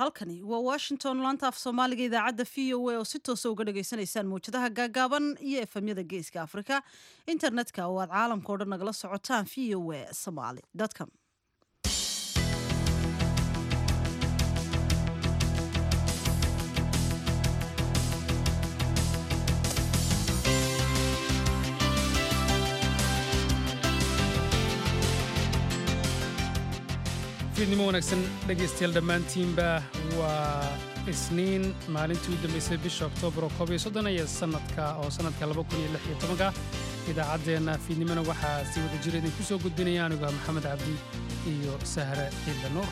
halkani waa washington laanta af soomaaliga idaacadda v o a oo si toosa uga dhagaysanaysaan mawjadaha gaagaaban iyo efemyada geeska afrika internetka oo aad caalamka o dhan nagala socotaan v o a somaly com fiidnimo wanaagsan dhegaystayaal dhammaantiinba waa isniin maalintii u dambaysay bisha oktoobar oo koob iyo soddon iyo sannadka oo sannadka laba kun iyo lix iyo tobanka idaacaddeenna fiidnimona waxaa si wada jira idinku soo gudbinaya anigu maxamed cabdi iyo sahre ciidla nuur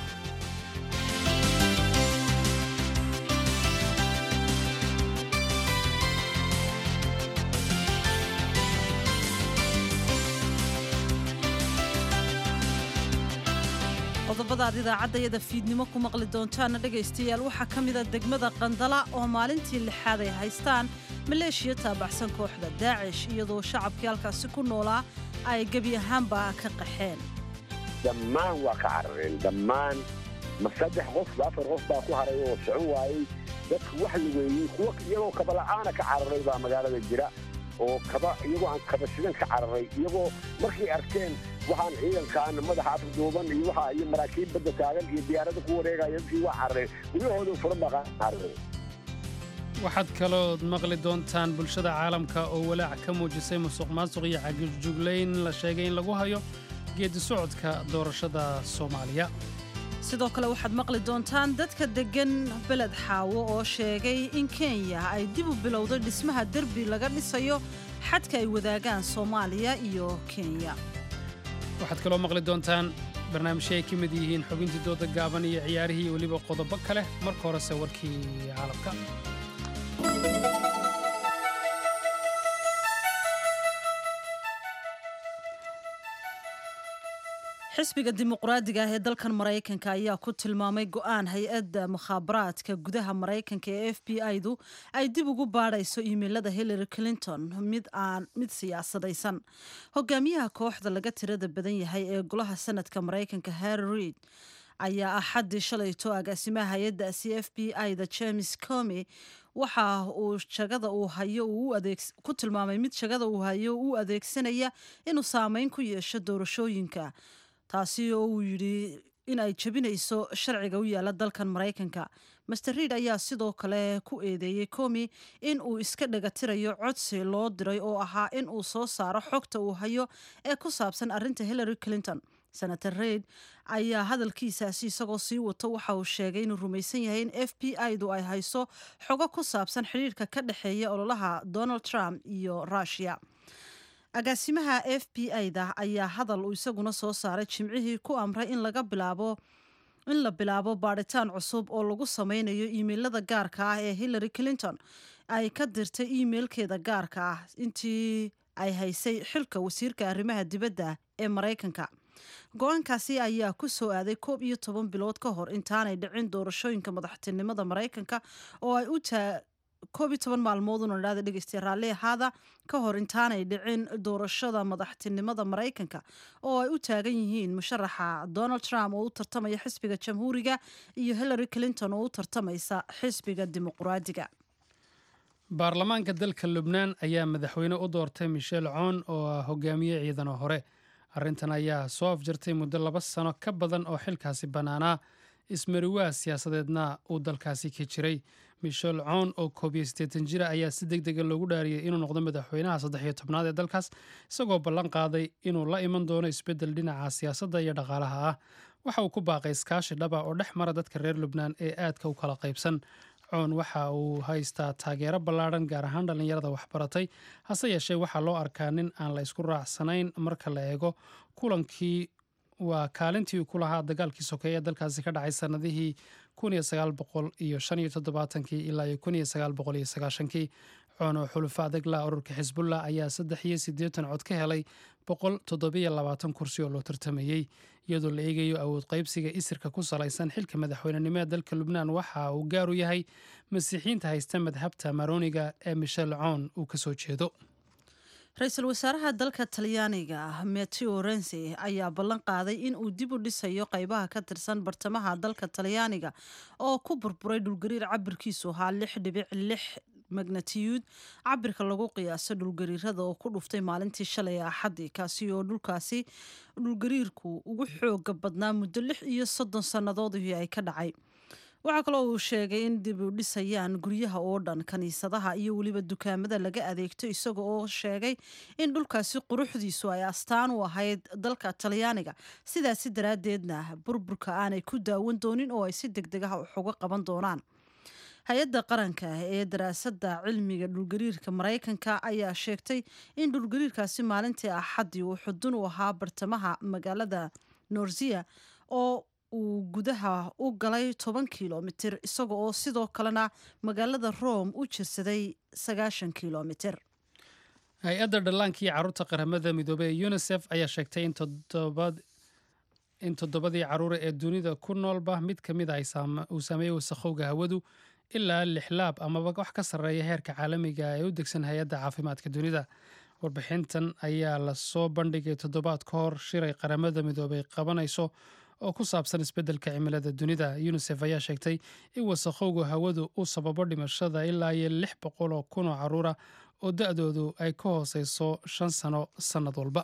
qodobada aad idaacaddayada fiidnimo ku maqli doontaana dhegaystayaal waxaa ka mida degmada qandala oo maalintii lixaad ay haystaan maleeshiya taabacsan kooxda daacish iyadoo shacabkii halkaasi ku noolaa ay gebi ahaanba ka qaxeen dhammaan waa ka carareen dhammaan ma saddex qof ba afar qof baa ku haray oo socon waayey dadku wax lugeeyey kuwa iyagoo kabala'aana ka cararay baa magaalada jira oo kaba iyagoo aan kabashidan ka cararay iyagoo markay arkeen waxaan ciidankaan madaxa afduuban iyo waxa iyo maraakiib badda taagan iyo diyaarada ku wareegaya dadkii waa carareen guryahooda furan baa carareen waxaad kalood maqli doontaan bulshada caalamka oo walaac ka muujisay musuq maasuq iyo cagijuglayn la sheegay in lagu hayo geedi socodka doorashada soomaaliya sidoo kale waxaad maqli doontaan dadka deggan beled xaawo oo sheegay in kenya ay dib u bilowday dhismaha derbi laga dhisayo xadka ay wadaagaan soomaaliya iyo kenya waxaad kaloo maqli doontaan barnaamijyo ay ka mid yihiin xubintii dooda gaaban iyo ciyaarihii weliba qodobo kale marka horese warkii caalamka xisbiga dimuqraadiga ah ee dalkan maraykanka ayaa ku tilmaamay go'aan hay-adda mukhaabaraadka gudaha maraykanka ee f b i-du ay dib ugu baadhayso iimeilada hillary clinton mid aan mid siyaasadaysan hogaamiyaha kooxda laga tirada badan yahay ee golaha sanadka maraykanka harry reid ayaa axaddii shalayto agaasimaha hay-addaasi f b i-da james comy waxa uu shagada uu hayo ku tilmaamay mid shagada uu hayo u adeegsanaya inuu saameyn ku yeesho doorashooyinka taasi oo uu yidhi in ay jebinayso sharciga u yaala dalkan maraykanka master reid ayaa sidoo kale ku eedeeyey comi in uu iska dhagatirayo codsi loo diray oo ahaa in uu soo saaro xogta uu hayo ee ku saabsan arrinta hillary clinton senator reid ayaa hadalkiisaasi isagoo sii wato waxa uu sheegay inuu rumaysan yahay in f b i-du ay hayso xogo ku saabsan xidhiirka ka dhexeeya ololaha donald trump iyo rushia agaasimaha f b i-da ayaa hadal uu isaguna soo saaray jimcihii ku amray in laga bilaabo in la bilaabo baadhitaan cusub oo lagu sameynayo iimeilada gaarka ah ee hillary clinton ay ka dirtay iimeilkeeda gaarka ah intii ay haysay xilka wasiirka arrimaha dibadda ee maraykanka go-aankaasi ayaa ku soo aaday koob iyo toban bilood ka hor intaanay dhicin doorashooyinka madaxtinimada maraykanka oo ay u koob iyo toban maalmooduna idhahda dhegeystaye raalli ahaada ka hor intaanay dhicin doorashada madaxtinimada maraykanka oo ay u taagan yihiin musharaxa donald trump oo u tartamaya xisbiga jamhuuriga iyo hillary clinton oo u tartamaysa xisbiga dimuqraadiga baarlamaanka dalka lubnaan ayaa madaxweyne u doortay michel coon oo ah hogaamiye ciidano hore arrintan ayaa soo afjartay muddo laba sano ka badan oo xilkaasi bannaanaa ismariwaa siyaasadeedna uu dalkaasi ka jiray michel coon oo koob iyo siddeetan jira ayaa si deg dega loogu dhaariyey inuu noqdo madaxweynaha saddex iyo tobnaad ee dalkaas isagoo ballan qaaday inuu la iman doono isbeddel dhinaca siyaasadda iyo dhaqaalaha ah waxa uu ku baaqay iskaashi dhaba oo dhex mara dadka reer lubnaan ee aadka u kala qaybsan coon waxa uu haystaa taageero ballaadhan gaar ahaan dhallinyarada waxbaratay hase yeeshee waxaa loo arkaa nin aan la isku raacsanayn marka la eego kulankii waa kaalintii uu ku lahaa dagaalkii sokeeye ee dalkaasi ka dhacay sannadihii ilaa kii coon oo xulufo adag la ururka xisbullah ayaa saddex iyo siddeetan cod ka helay boqol toddobiyo labaatan kursi oo loo tartamayey iyadoo la eegayo awood qaybsiga isirka ku salaysan xilka madaxweynenimo ee dalka lubnaan waxa uu gaar u yahay masiixiyiinta haysta madhabta maroniga ee michel coon uu ka soo jeedo ra-iisul wasaaraha dalka talyaaniga mateo rensi ayaa ballan qaaday in uu dib u dhisayo qeybaha ka tirsan bartamaha dalka talyaaniga oo ku burburay dhulgariir cabirkiisu ahaa lix dhibic lix magnatiyuud cabirka lagu qiyaaso dhulgariirada oo ku dhuftay maalintii shalay axadii kaasi oo dhulkaasi dhulgariirku ugu xooga badnaa muddo lix iyo soddon sannadoodii ay ka dhacay waxaa kaloo uu sheegay in dib u dhisayaan guryaha oo dhan kaniisadaha iyo weliba dukaamada laga adeegto isaga oo sheegay in dhulkaasi quruxdiisu ay astaan u ahayd dalka talyaaniga sidaasi daraaddeedna burburka aanay ku daawan doonin oo ay si deg deg ah wax uga qaban doonaan hay-adda qaranka ee daraasadda cilmiga dhulgariirka maraykanka ayaa sheegtay in dhulgariirkaasi maalintii axaddii uu xudun u ahaa bartamaha magaalada norziya oo uu gudaha u galay toban kilomitir isaga oo sidoo kalena magaalada rome u jirsaday sagaashan kilomitir hay-adda dhallaanka iyo carruurta qaramada midoobey ee unisef ayaa sheegtay in toddobadii carruure ee dunida ku noolba mid ka mid a uu saameeyey wasakhowga hawadu ilaa lixlaab amaba wax ka sarreeya heerka caalamiga ee u degsan hay-adda caafimaadka dunida warbixintan ayaa lasoo bandhigay toddobaad ka hor shiray qaramada midoobey qabanayso oo ku saabsan isbeddelka cimilada dunida unisef ayaa sheegtay in wasakhowga hawadu uu sababo dhimashada ilaa iyo lix boqol oo kun oo carruura oo da-doodu ay ka hooseyso shan sano sannad walba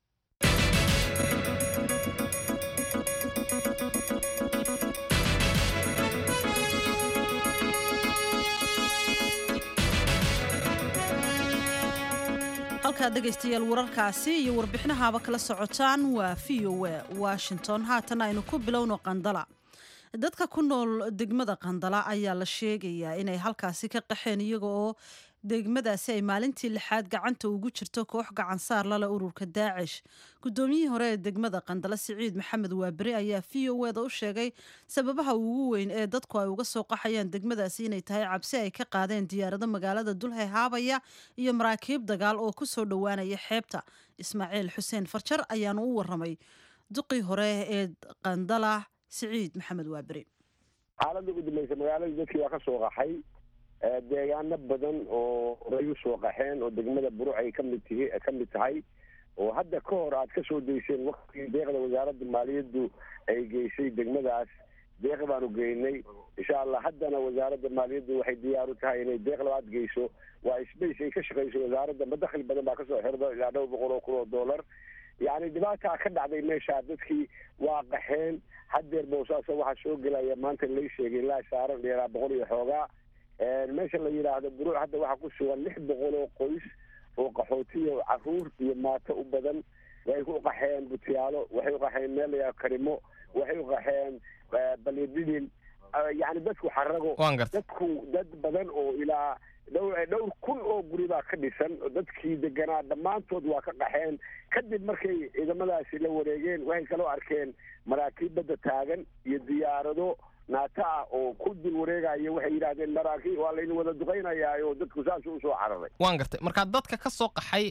halkaad dhegaystayaal wararkaasi iyo warbixinahaaba kala socotaan waa v o a washington haatan aynu ku bilowno qandala dadka ku nool degmada qandala ayaa la sheegayaa inay halkaasi ka qaxeen iyaga oo degmadaasi ay maalintii lixaad gacanta ugu jirto koox gacansaar lale ururka daacish guddoomiyihii hore ee degmada qandala siciid maxamed waaberi ayaa v o eda u sheegay sababaha ugu weyn ee dadku ay uga soo qaxayaan degmadaasi inay tahay cabsi ay ka qaadeen diyaarado magaalada dulhe haabaya iyo maraakiib dagaal oo ku soo dhowaanaya xeebta ismaaciil xuseen farjar ayaanu u waramay duqii hore ee qandala siciid maxamed waaberi xaaladda ugu dambaysa magaalada dadkii waa ka soo qaxay deegaano badan oo horay u soo qaxeen oo degmada buruc ay kamid tihi ka mid tahay oo hadda ka hor aad ka soo dayseen waktigii deeqda wasaaradda maaliyaddu ay geysay degmadaas deeq baanu geynay insha allah haddana wasaaradda maaliyaddu waxay diyaar u tahay inay deeq labaad geyso waa space ay ka shaqeyso wasaaradda madakli badan baa kasoo xirda ilaa dhowr boqol oo kun oo dollar yacni dhibaataa ka dhacday meesha dadkii waa qaxeen haddeer boosaaso waxaa soo gelaya maanta lay sheegay ilaa saaran dheeraa boqol iyo xoogaa meesha la yidhaahdo buruuc hadda waxaa ku sugan lix boqol oo qoys oo qaxootiyo caruur iyo maato u badan way u qaxeen butiyaalo waxay u qaxeen meel layaa karimo waxay u qaxeen balyadidin yani dadku xarago dadku dad badan oo ilaa dhowr dhowr kun oo guri baa ka dhisan dadkii deganaa dhammaantood waa ka qaxeen kadib markay ciidamadaasi la wareegeen waxay kaloo arkeen maraakiib badda taagan iyo diyaarado naata ah oo ku dul wareegaya waxay yidhahdeen maraakiib waa laydin wada duqaynayaa oo dadku saasuu usoo cararay waan gartay markaa dadka ka soo qaxay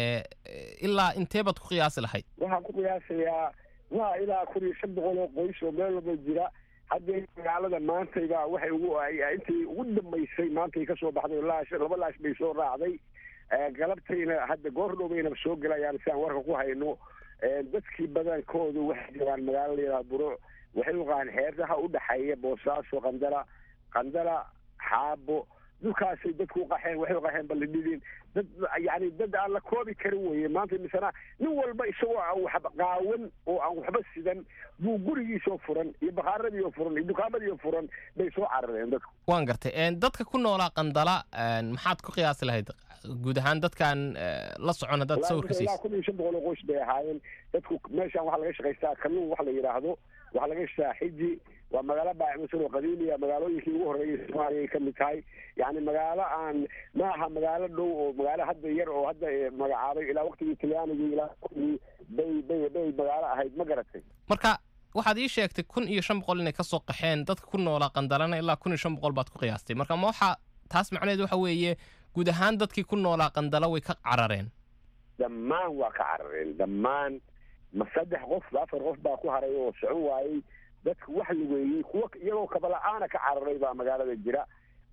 ilaa intee baad ku qiyaasi lahayd waxaan ku qiyaasayaa waa ilaa kun iyo shan boqol oo qoys oo meel walba jira haddee magaalada maantayba waxay ugu intii ugu dambaysay maantay kasoo baxday laash laba laash bay soo raacday galabtayna hadda goor dhowbayna soo gelayaan si aan warka ku hayno dadkii badankoodu waxay jiraan magaalo layidhaha buruuc waxay u qaaan xeerdaha u dhexeeya boosaaso qandala qandala xaabo dhulkaasay dadku u qaxeen waxay u qaxeen ballidhidin dad yani dad aan la koobi karin weye maanta misana nin walba isagoo aan waxba qaawan oo aan waxba sidan buu gurigiisoo furan iyo bakhaaradiioo furan iyo dukaamadiioo furan bay soo carareen dadku waan gartay dadka ku noolaa qandala maxaad ku qiyaasi lahayd guud ahaan dadkan la socon haddaad sawirka ilaa kun iyo shan boqol oo qoys bay ahaayeen dadku meeshaan waxaa laga shaqaystaa kalluun wax la yidhaahdo waxaa laga shaqaa xiji waa magaalo baacimusan oo qadiimiya magaalooyinkii ugu horreeyay soomaaliya ay ka mid tahay yacni magaalo aan ma aha magaalo dhow oo magaalo hadda yar oo hadda magacaabay ilaa waktigii talyaanigii ilaa waktigii bay bay bay magaalo ahayd ma garatay marka waxaad ii sheegtay kun iyo shan boqol inay kasoo qaxeen dadka ku noolaa qandalana ilaa kun iyo shan boqol baad ku qiyaastay marka ma waxaa taas macnaheed waxa weeye guud ahaan dadkii ku noolaa qandala way ka carareen dhammaan waa ka carareen dhammaan ma saddex qof afar qof baa ku haray oo socon waayey dadku wax lugeeyey kuwa iyagoo kabala-aana ka cararay baa magaalada jira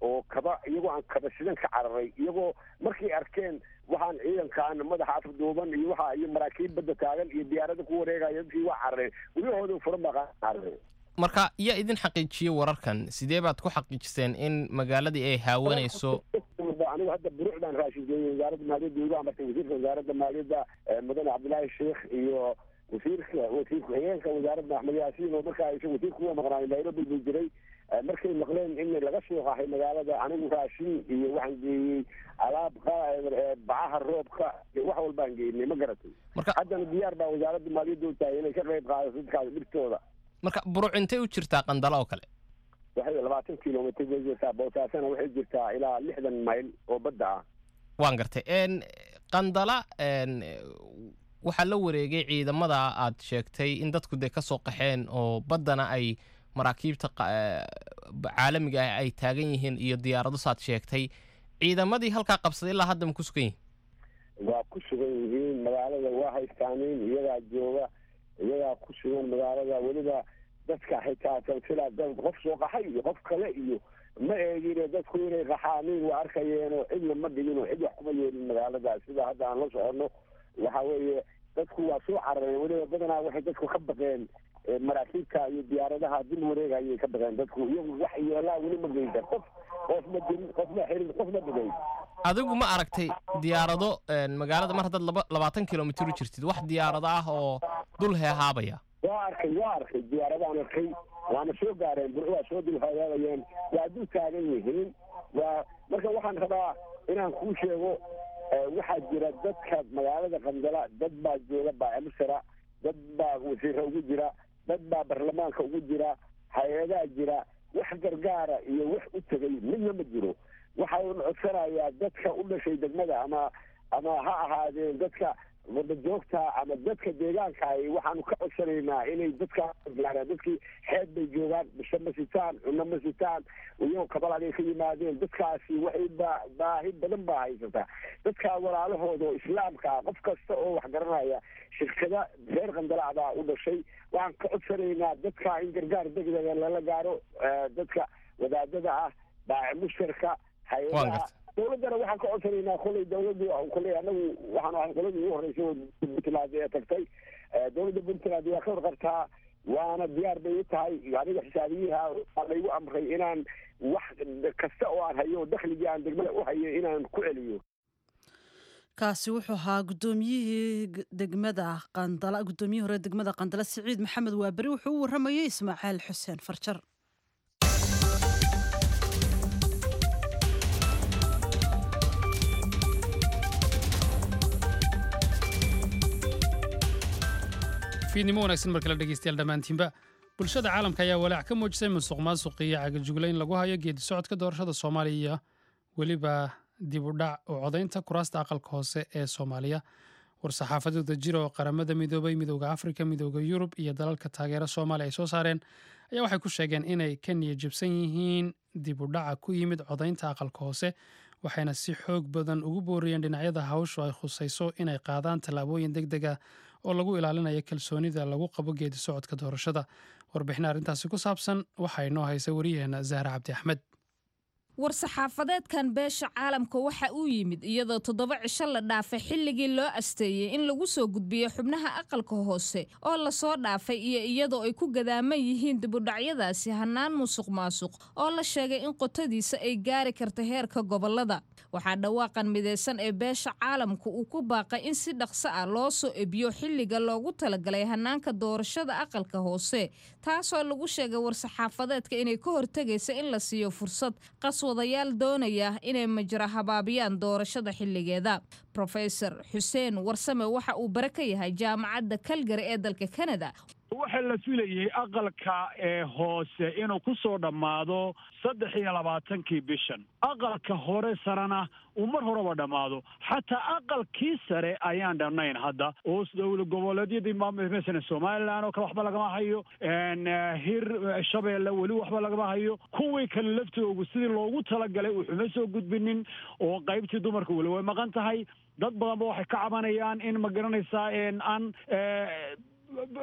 oo kaba iyagoo aan kaba sidan ka cararay iyagoo markay arkeen waxaan ciidankaan madaxa afduuban iyo waxa iyo maraakiib badda taagan iyo diyaarada ku wareegaya dadkii waa carareen guryahooda furan baa carareen marka yaa idin xaqiijiyey wararkan sidee baad ku xaqiijiseen in magaaladii ay haawanayso anigu hadda buruc baan raashin geeyey wasaaradda maaliyadda igu amartay wasiirka wasaaradda maaliyadda mudane cabdillaahi sheekh iyo wasiirka wasiir ku-xigeenka wasaaradda axmed yaasiin oo markaa isa wasiirka uga maqnaay nairobi buu jiray markay maqleen in laga soo qaxay magaalada anigu raashin iyo waxaan geeyey alaab bacaha roobka iyo wax walbaan geynay ma garatay haddana diyaar baa wasaaradda maaliyadda u tahay inay ka qayb qaadato dadkaas dhibtooda marka buruc intay u jirtaa qandalo oo kale waxay labaatan kilomitr bay jirtaa boosaasana waxay jirtaa ilaa lixdan mayl oo badda ah waan gartay qandala waxaa la wareegay ciidamada aad sheegtay in dadku dee ka soo qaxeen oo baddana ay maraakiibta caalamiga ah ay taagan yihiin iyo diyaarado saad sheegtay ciidamadii halkaa qabsaday ilaa hadda ma ku sugan yihin waa ku sugan yihiin magaalada waa haystaaniin iyagaa jooga iyagaa ku sugan magaalada weliba dadka xitaa silsila dad qof soo qaxay iyo qof kale iyo ma eegine dadku inay qaxaaniin waa arkayeenoo cidna ma dhigino cid wax kuma yeelin magaaladaas sida hadda aan la soconno waxa weeye dadku waa soo carareen weliba badanaa waxay dadku ka baqeen maraakiibta iyo diyaaradaha dil wareegayay ka baqeen dadku iyagu wax yeelaa weli ma geysan qof qof ma dilin qof ma xirin qof ma dhigay adigu ma aragtay diyaarado magaalada mar haddaad laba labaatan kilomitr u jirtid wax diyaarado ah oo dul heehaabaya waa arkay waa arkay diyaaradaan arkay waana soo gaareen bur waa soo dulhagaabayeen waa dul taagan yihiin waa marka waxaan rabaa inaan kuu sheego waxaa jira dadka magaalada qandala dad baa jooga baacimusara dad baa wasiira ugu jira dad baa baarlamaanka ugu jira hay-adaa jira wax gargaara iyo wax u tegay midna ma jiro waxa uuna codsanayaa dadka u dhashay degmada ama ama ha ahaadeen dadka wadajoogta ama dadka deegaanka ay waxaanu ka codsanaynaa inay dadkaa gaaraan dadkii xeeb bay joogaan bisho ma sitaan cunno ma sitaan iyagoo kabalagay ka yimaadeen dadkaasi waxay baa baahi badan baa haysataa dadkaa walaalahooda oo islaamka ah qof kasta oo wax garanaya shirkada reer qandalaa baa u dhashay waxaan ka codsanaynaa dadkaa in gargaar degdega lala gaaro dadka wadaadada ah baaci mushtarka hay-adaha dawladdana waxaan ka codsanaynaa kolay dawladdu kolay anagu waxaan ahay qoladii ugu horreysay oo puntland ee tagtay dawladda puntland waa ka warqabtaa waana diyaar bay u tahay aniga xisaabiyiha waa laygu amray inaan wax kasta oo aan hayo dakhligii aan degmada u hayo inaan ku celiyo kaasi wuxuu ahaa gudoomiyihii degmada qandala guddoomiyihii hore degmada qandala siciid maxamed waaberi wuxuu u waramayey ismaaciil xuseen farjar fiidnimo wanaagsan markale dhegeystayaal dhammaantiinba bulshada caalamka ayaa walaac ka muujisay musuq maasuq iyo cagajugla in lagu hayo geedi socodka doorashada soomaaliya iyo weliba dib u dhac oo codaynta kuraasta aqalka hoose ee soomaaliya war-saxaafadooda jira oo qaramada midoobay midooda afrika midooda yurub iyo dalalka taageera soomaaliya ay soo saareen ayaa waxay ku sheegeen inay ka niyajabsan yihiin dib u dhaca ku yimid codaynta aqalka hoose waxayna si xoog badan ugu booriyeen dhinacyada hawshu ay khusayso inay qaadaan tallaabooyin deg deg ah oo lagu ilaalinayo kalsoonida lagu qabo geedi socodka doorashada warbixin arrintaasi ku saabsan waxaa inoo haysa wariyaheena zahra cabdi axmed war-saxaafadeedkan beesha caalamka waxa uu yimid iyadoo toddoba cisho la dhaafay xilligii loo asteeyey in lagu soo gudbiyo xubnaha aqalka hoose oo lasoo dhaafay iyo iyadoo ay ku gadaaman yihiin dibudhacyadaasi hannaan musuq maasuq oo la sheegay in qotadiisa ay gaari karta heerka gobolada waxaa dhawaaqan midaysan ee beesha caalamka uu ku baaqay in si dhaqso ah loo soo ebiyo xilliga loogu talagalay hannaanka doorashada aqalka hoose taasoo lagu sheegay war-saxaafadeedka inay ka hortegaysa in la siiyo fursad qaswadayaal doonaya inay majra habaabiyaan doorashada xilligeeda rofesor xuseen warsame waxa uu bare ka yahay jaamacadda kalgari ee dalka kanada waxaa la filayay aqalka ee hoose inuu ku soo dhammaado saddex iyo labaatankii bishan aqalka hore sarena uu mar horeba dhammaado xataa aqalkii sare ayaan dhamnayn hadda oo dowla goboleedyadii masalan somalilan oo kale waxba lagama hayo hir shabeelle weli waxba lagama hayo kuwii kale laftoogu sidii loogu talagalay wuxuma soo gudbinin oo qaybtii dumarka weli way maqan tahay dad badanba waxay ka cabanayaan in ma garanaysaa aan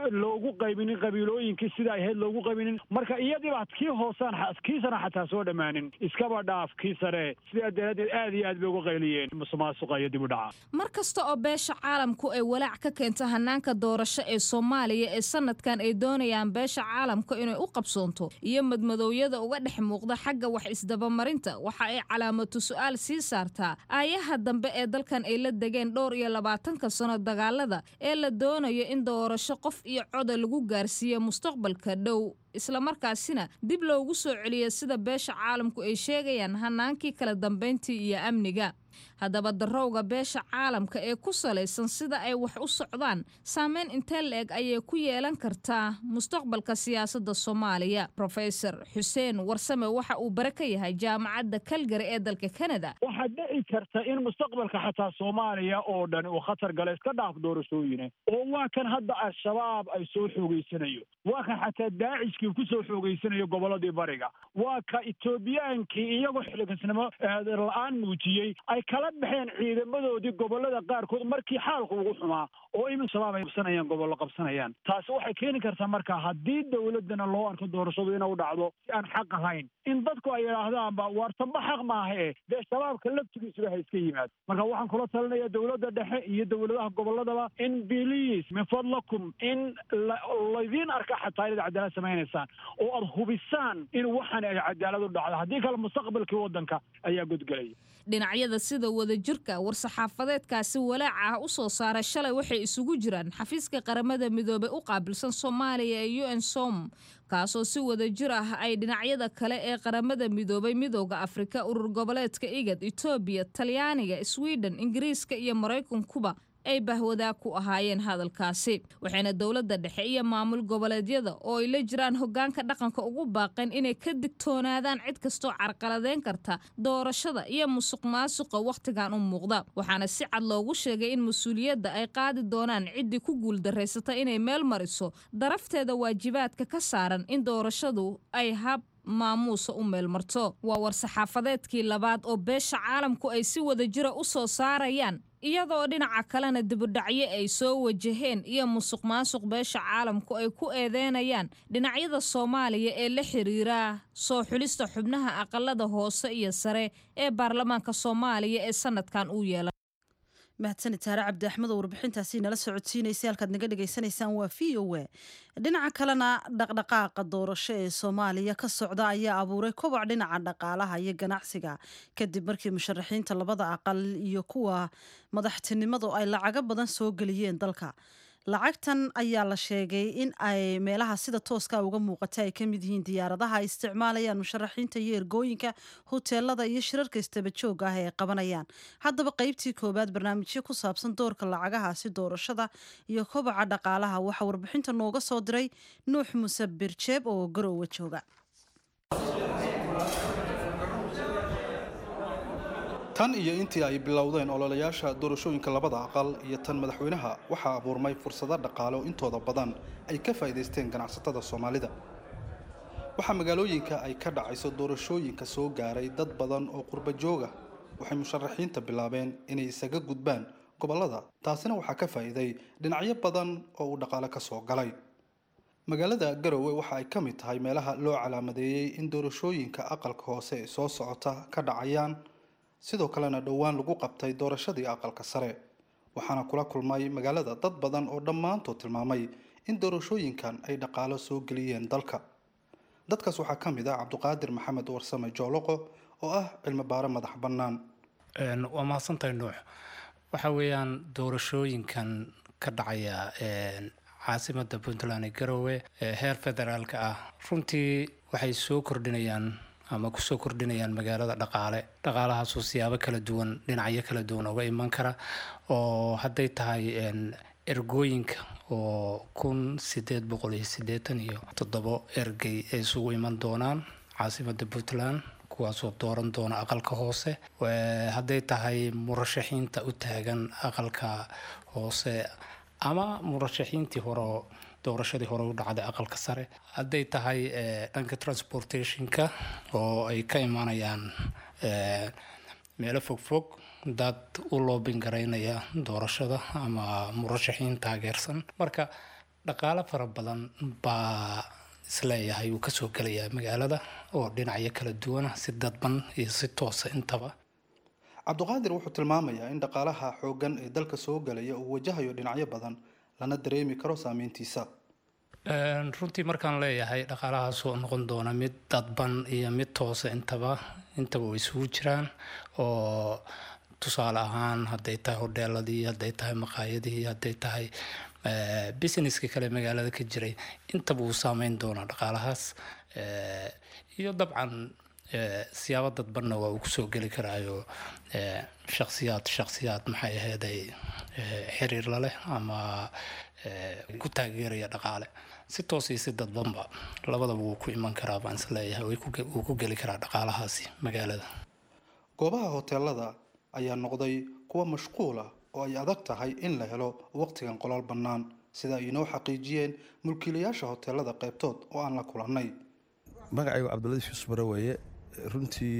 loogu qaybinin qabiilooyinkii sida ay ahayd loogu qaybinin marka iyadiiba kii hoosaan kii sana xataa soo dhammaanin iskaba dhaaf kii sare sidaa daraaddeed aad iyo aad bay uga qayliyeen musuqmaasuqa iyo dib u dhaca mar kasta oo beesha caalamku ay walaac ka keento hanaanka doorasho ee soomaaliya ee sanadkan ay doonayaan beesha caalamka inay u qabsoonto iyo madmadoowyada uga dhex muuqda xagga wax isdabamarinta waxa ay calaamatu su-aal sii saartaa aayaha dambe ee dalkan ay la degeen dhowr iyo labaatanka sano dagaalada ee la doonayo in doorasho qof iyo coda lagu gaarsiiyo mustaqbalka dhow islamarkaasina dib loogu soo celiyo sida beesha caalamku ay sheegayaan hanaankii kala dambayntii iyo amniga haddaba darowga beesha caalamka ee ku salaysan sida ay wax u socdaan saameyn intee la-eg ayay ku yeelan kartaa mustaqbalka siyaasadda soomaaliya rofesor xuseen warsame waxa uu bare ka yahay jaamacadda kalgari ee dalka kanada waxaa dhici karta in mustaqbalka xataa soomaaliya oo dhan uu khatar gala iska dhaaf doorashooyine oo waa kan hadda al-shabaab ay soo xoogeysanayo waa kan xataa daacishkii ku soo xoogeysanayo gobolladii bariga waa ka etoobiyaankii iyagoo xiligasnimo la-aan muujiyey ay kala baxeen ciidamadoodii gobollada qaarkood markii xaalku ugu xumaa oo imin shabaab ay qabsanayaan gobollo qabsanayaan taasi waxay keeni kartaa marka haddii dowladdana loo arko doorashadu inuu dhacdo si aan xaq ahayn in dadku ay yidhaahdaanba waartamba xaq maaha e dee shabaabka laftigiisuba ha iska yimaado marka waxaan kula talinayaa dowladda dhexe iyo dowladaha gobolladaba in biliis min fadlakum in laydiin arka xataa inaad cadaalad samaynaysaan oo aad hubisaan in waxaan ay cadaalad u dhacdo haddii kale mustaqbalkii waddanka ayaa godgelaya dhinacyada sida wadajirka war-saxaafadeedkaasi walaaca ah u soo saaray shalay waxay isugu jiraan xafiiska qaramada midoobay u qaabilsan soomaaliya ee u n som kaasoo si wadajir ah ay dhinacyada kale ee qaramada midoobay midooda afrika urur goboleedka igad etoobiya talyaaniga sweden ingiriiska iyo maraykankuba ay bahwadaag ku ahaayeen hadalkaasi waxayna dowladda dhexe iyo maamul goboleedyada oo ay la jiraan hogaanka dhaqanka ugu baaqeen inay ka digtoonaadaan cid kastoo carqaladeyn karta doorashada iyo musuq maasuqa wakhtigan u muuqda waxaana si cad loogu sheegay in mas-uuliyadda ay qaadi doonaan ciddii ku guuldarraysata inay meel mariso darafteeda waajibaadka ka saaran in doorashadu ay hab maamuusa u meelmarto waa war-saxaafadeedkii labaad oo beesha caalamku ay si wadajira u soo saarayaan iyadoo dhinaca kalena dibudhacyo ay soo wajaheen iyo musuq maasuq beesha caalamku ay ku eedeynayaan dhinacyada soomaaliya ee la xiriira soo xulista xubnaha aqalada hoose iyo sare ee baarlamaanka soomaaliya ee sanadkan uu yeelay mahadsanid taare cabdi axmed oo warbixintaasi nala socodsiinaysay halkaad naga dhagaysanaysaan waa v o a dhinaca kalena dhaqdhaqaaqa doorasho ee soomaaliya ka socda ayaa abuuray koboc dhinaca dhaqaalaha iyo ganacsiga kadib markii musharaxiinta labada aqal iyo kuwa madaxtinimadu ay lacago badan soo geliyeen dalka lacagtan ayaa la sheegay in ay meelaha sida tooska uga muuqata ay ka mid yihiin diyaaradaha ay isticmaalayaan musharaxiinta iyo ergooyinka hoteelada iyo shirarka istabajooga ah ee ay qabanayaan haddaba qeybtii koowaad barnaamijyo ku saabsan doorka lacagahaasi doorashada iyo kobaca dhaqaalaha waxaa warbixinta nooga soo diray nuux muse birjeeb oo garowe jooga tan iyo intii ay bilowdeen ololayaasha doorashooyinka labada aqal iyo tan madaxweynaha waxaa abuurmay fursado dhaqaale oo intooda badan ay ka faa'iidaysteen ganacsatada soomaalida waxaa magaalooyinka ay ka dhacayso doorashooyinka soo gaaray dad badan oo qurba jooga waxay musharaxiinta bilaabeen inay isaga gudbaan gobollada taasina waxaa ka faa'iiday dhinacyo badan oo uu dhaqaale ka soo galay magaalada garowe waxa ay ka mid tahay meelaha loo calaamadeeyey in doorashooyinka aqalka hoose ee soo socota ka dhacayaan sidoo kalena dhowaan lagu qabtay doorashadii aqalka sare waxaana kula kulmay magaalada dad badan oo dhammaantood tilmaamay in doorashooyinkan ay dhaqaalo soo geliyeen dalka dadkaas waxaa ka mid ah cabduqaadir maxamed warsame jooloqo oo ah cilmi baare madax bannaan waa mahadsantahay nuux waxa weeyaan doorashooyinkan ka dhacaya caasimada puntland ee garowe ee heer federaalka ah runtii waxay soo kordhinayaan ama kusoo kordhinayaan magaalada dhaqaale dhaqaalahaasoo siyaabo kala duwan dhinacyo kala duwan uga iman kara oo hadday tahay ergooyinka oo kun sideed boqol iyo sideetan iyo toddobo ergey ay isugu iman doonaan caasimada puntland kuwaasoo dooran doona aqalka hoose hadday tahay murashaxiinta u taagan aqalka hoose ama murashaxiintii hore doorashadii hore u dhacday aqalka sare hadday tahay dhanka transportationka oo ay ka imanayaan meelo fogfog dad u loobin garaynaya doorashada ama murashaxiin taageersan marka dhaqaalo fara badan baa isleeyahay uu kasoo gelayaa magaalada oo dhinacyo kala duwana si dadban iyo si toosa intaba cabduqaadir wuxuu tilmaamayaa in dhaqaalaha xooggan ee dalka soo galaya uu wajahayo dhinacyo badan lana dareemi karo saameyntiisa runtii markaan leeyahay dhaqaalahaasoo noqon doona mid dadban iyo mid toosa intaba intaba way isugu jiraan oo tusaale ahaan hadday tahay hodheeladii hadday tahay maqaayadihii hadday tahay businesska kale magaalada ka jiray intaba uu saameyn doonaa dhaqaalahaas iyo dabcan siyaabo dadbanna waa uu kusoo geli karaayo shaksiyaad shaksiyaad maxay aheeday xiriir laleh ama ku taageeraya dhaqaale si toos iyo si dadbanba labadaba wuu ku iman karaa baan isleeyahay wuu ku geli karaa dhaqaalahaasi magaalada goobaha hoteelada ayaa noqday kuwa mashquul ah oo ay adag tahay in la helo waqtigan qolaal bannaan sida ay inoo xaqiijiyeen mulkiilayaasha hoteelada qaybtood oo aan la kulannay magacaygu cabdiladiif yuusuf bare weeye runtii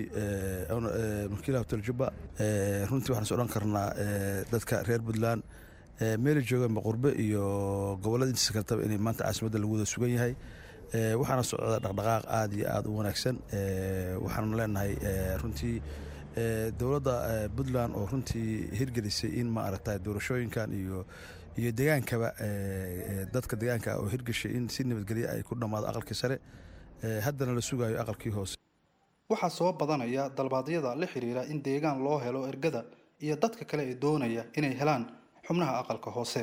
mulkiilaha hotel jubba runtii waxaan is odhan karnaa dadka reer puntland meeli jooganba qurbe iyo gobollada intiisa kaltaba inay maanta caasimadda lagu wada sugan yahay waxaana socda dhaqdhaqaaq aada iyo aada u wanaagsan waxaanu leenahay runtii dowladda puntland oo runtii hirgelisay in ma aragta doorashooyinkan iyo iyo degaankaba dadka degaanka oo hirgeshay in si nabadgelya ay ku dhammaado aqalkii sare haddana la sugayo aqalkii hoose waxaa soo badanaya dalbaadyada la xiriira in deegaan loo helo ergada iyo dadka kale ee doonaya inay helaan xubnaha aqalka hoose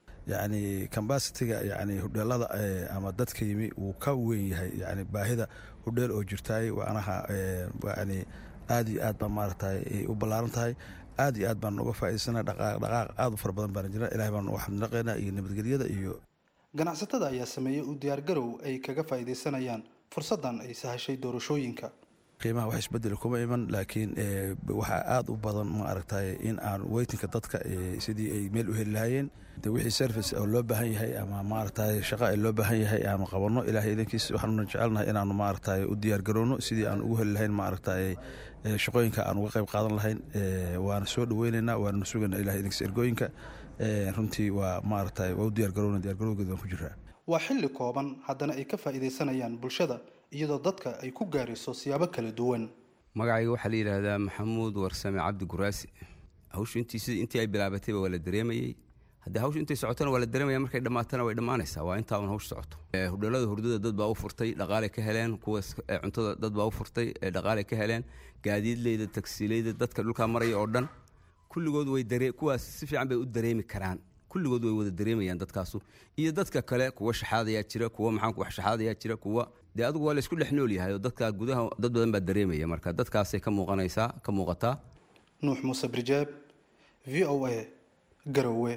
yacni cambasitiga yacni hudheelada ama dadka yimi wuu ka weyn yahay yani baahida hudheel oo jirtaay waanaha yani aad iyo aad baa maaragtay u ballaaran tahay aad iyo aad baan uga faa'idaysana dhaqaaq aad u fara badan baan jira ilahay baan uga xamdnaqaynaa iyo nabadgelyada iyo ganacsatada ayaa sameeyey u diyaargarow ay kaga faa'iidaysanayaan fursaddan ay sahashay doorashooyinka qiimaha wax isbedel kuma iman laakiin waxaa aada u badan ma aragtay in aan weytinka dadka sidii ay meel u heli lahaayeen de wixii service oo loo baahan yahay ama maaragtay shaqo ay loo baahan yahay aanu qabanno ilahay idankiis waxaanuna jecelnahay inaanu maaragtay u diyaar garowno sidii aan ugu heli lahayn maaragtay shaqooyinka aan uga qayb qaadan lahayn waana soo dhaweynaynaa waananu sugaynaa ilahay idankiis ergooyinka runtii waa maaragtay waa u diyaar garowna diyaar garowgeeda waan ku jiraa waa xilli kooban haddana ay ka faa'iidaysanayaan bulshada iyadoo dadka ay ku gaarayso siyaabo kala duwan magacayga waxaa la yidhaahdaa maxamuud warsame cabdi guraasi hawshu intii sidii intii ay bilaabatayba waa la dareemayey haddii hawshu intay socotona waa la dareemaya markay dhammaatana way dhammaanaysaa waa intaa un hawshu socoto hudheelada hurdada dad baa u furtay dhaqaalay ka heleen kuwa cuntada dad baa u furtay dhaqaalay ka heleen gaadiidleyda tagsiileyda dadka dhulkaa maraya oo dhan kulligood way dare kuwaas si fiican bay u dareemi karaan kulligood way wada dareemayaan dadkaasu iyo dadka kale kuwa shaxaadayaa jira kuwa maxaan wax shaxaadayaa jira kuwa dee adigu waa laysku dhex nool yahay oo dadka gudaha dad badan baa dareemaya marka dadkaasay ka muuqanaysaa ka muuqataa nuux muuse birjeeb v o a garowe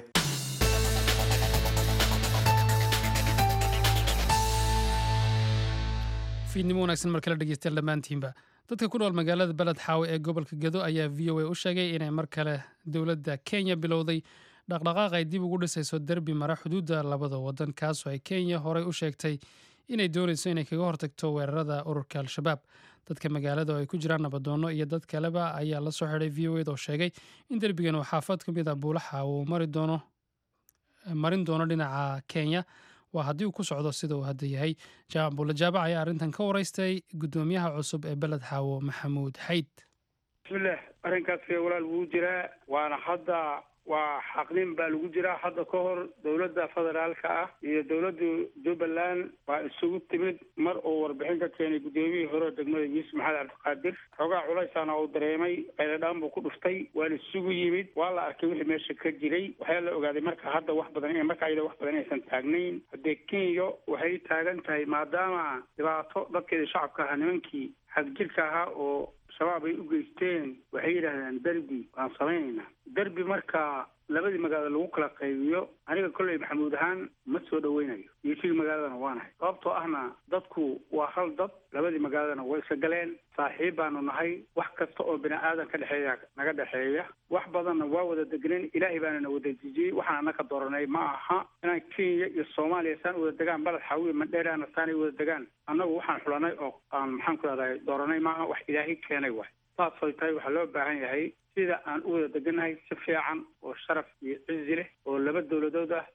fiidnimo wanaagsan mar kale dhegeystayaal dhammaantiinba dadka ku nool magaalada beled xaawe ee gobolka gedo ayaa v o a u sheegay inay mar kale dowladda kenya bilowday dhaqdhaqaaq ay dib ugu dhisayso derbi mara xuduudda labada wadan kaasoo ay kenya horey u sheegtay inay doonayso inay kaga hortagto weerarada ururka al-shabaab dadka magaalada oo ay ku jiraan nabadoonno iyo dad kaleba ayaa la soo xidhay v o ed oo sheegay in derbigan uu xaafad ka mid a buulaxa uu mari doono marin doono dhinaca kenya waa haddii uu ku socdo sida uu hadda yahay jaamac buulle jaabac ayaa arrintan ka waraystay guddoomiyaha cusub ee beled xaawo maxamuud xayd bismillaah arrinkaas walaal wuu jiraa waana hadda waa xaqnin baa lagu jiraa hadda ka hor dowladda federaalka ah iyo dowladda jubbaland waa isugu timid mar uu warbixin ka keenay guddoomiyihii hore degmada yuusuf maxamed cabdiqaadir xoogaa culaysaana uu dareemay qayladhaan buu ku dhuftay waana isugu yimid waa la arkay wixii meesha ka jiray waxaa la ogaaday marka hadda wax badan marka ayada wax badan aysan taagnayn haddee kenya waxay taagan tahay maadaama dhibaato dadkeeda shacabka ahaa nimankii xagjirka ahaa oo shabaab ay u geysteen waxay yidhaahdeen derbi waan samaynaynaa derbi marka labadii magaalo lagu kala qaybiyo aniga kolley maxamuud ahaan ma soo dhaweynayo geesigii magaaladana waanahay sababtoo ahna dadku waa hal dad labadii magaaladana way isa galeen saaxiib baanu nahay wax kasta oo bini aadan ka dhexeeya naga dhexeeya wax badanna waa wada degneen ilaahay baana na wada dejiyey waxaan anaka dooranay ma aha inaan kenya iyo soomaaliya saan wada degaan baled xawiye mandheeraana saanay wada degaan annagu waxaan xulanay oo aan maxaan ku rahday dooranay maaha wax ilaahay keenay waay saasay tahay waxaa loo baahan yahay sida aan u wada degannahay si fiican oo sharaf iyo cizi leh oo laba dowladood ah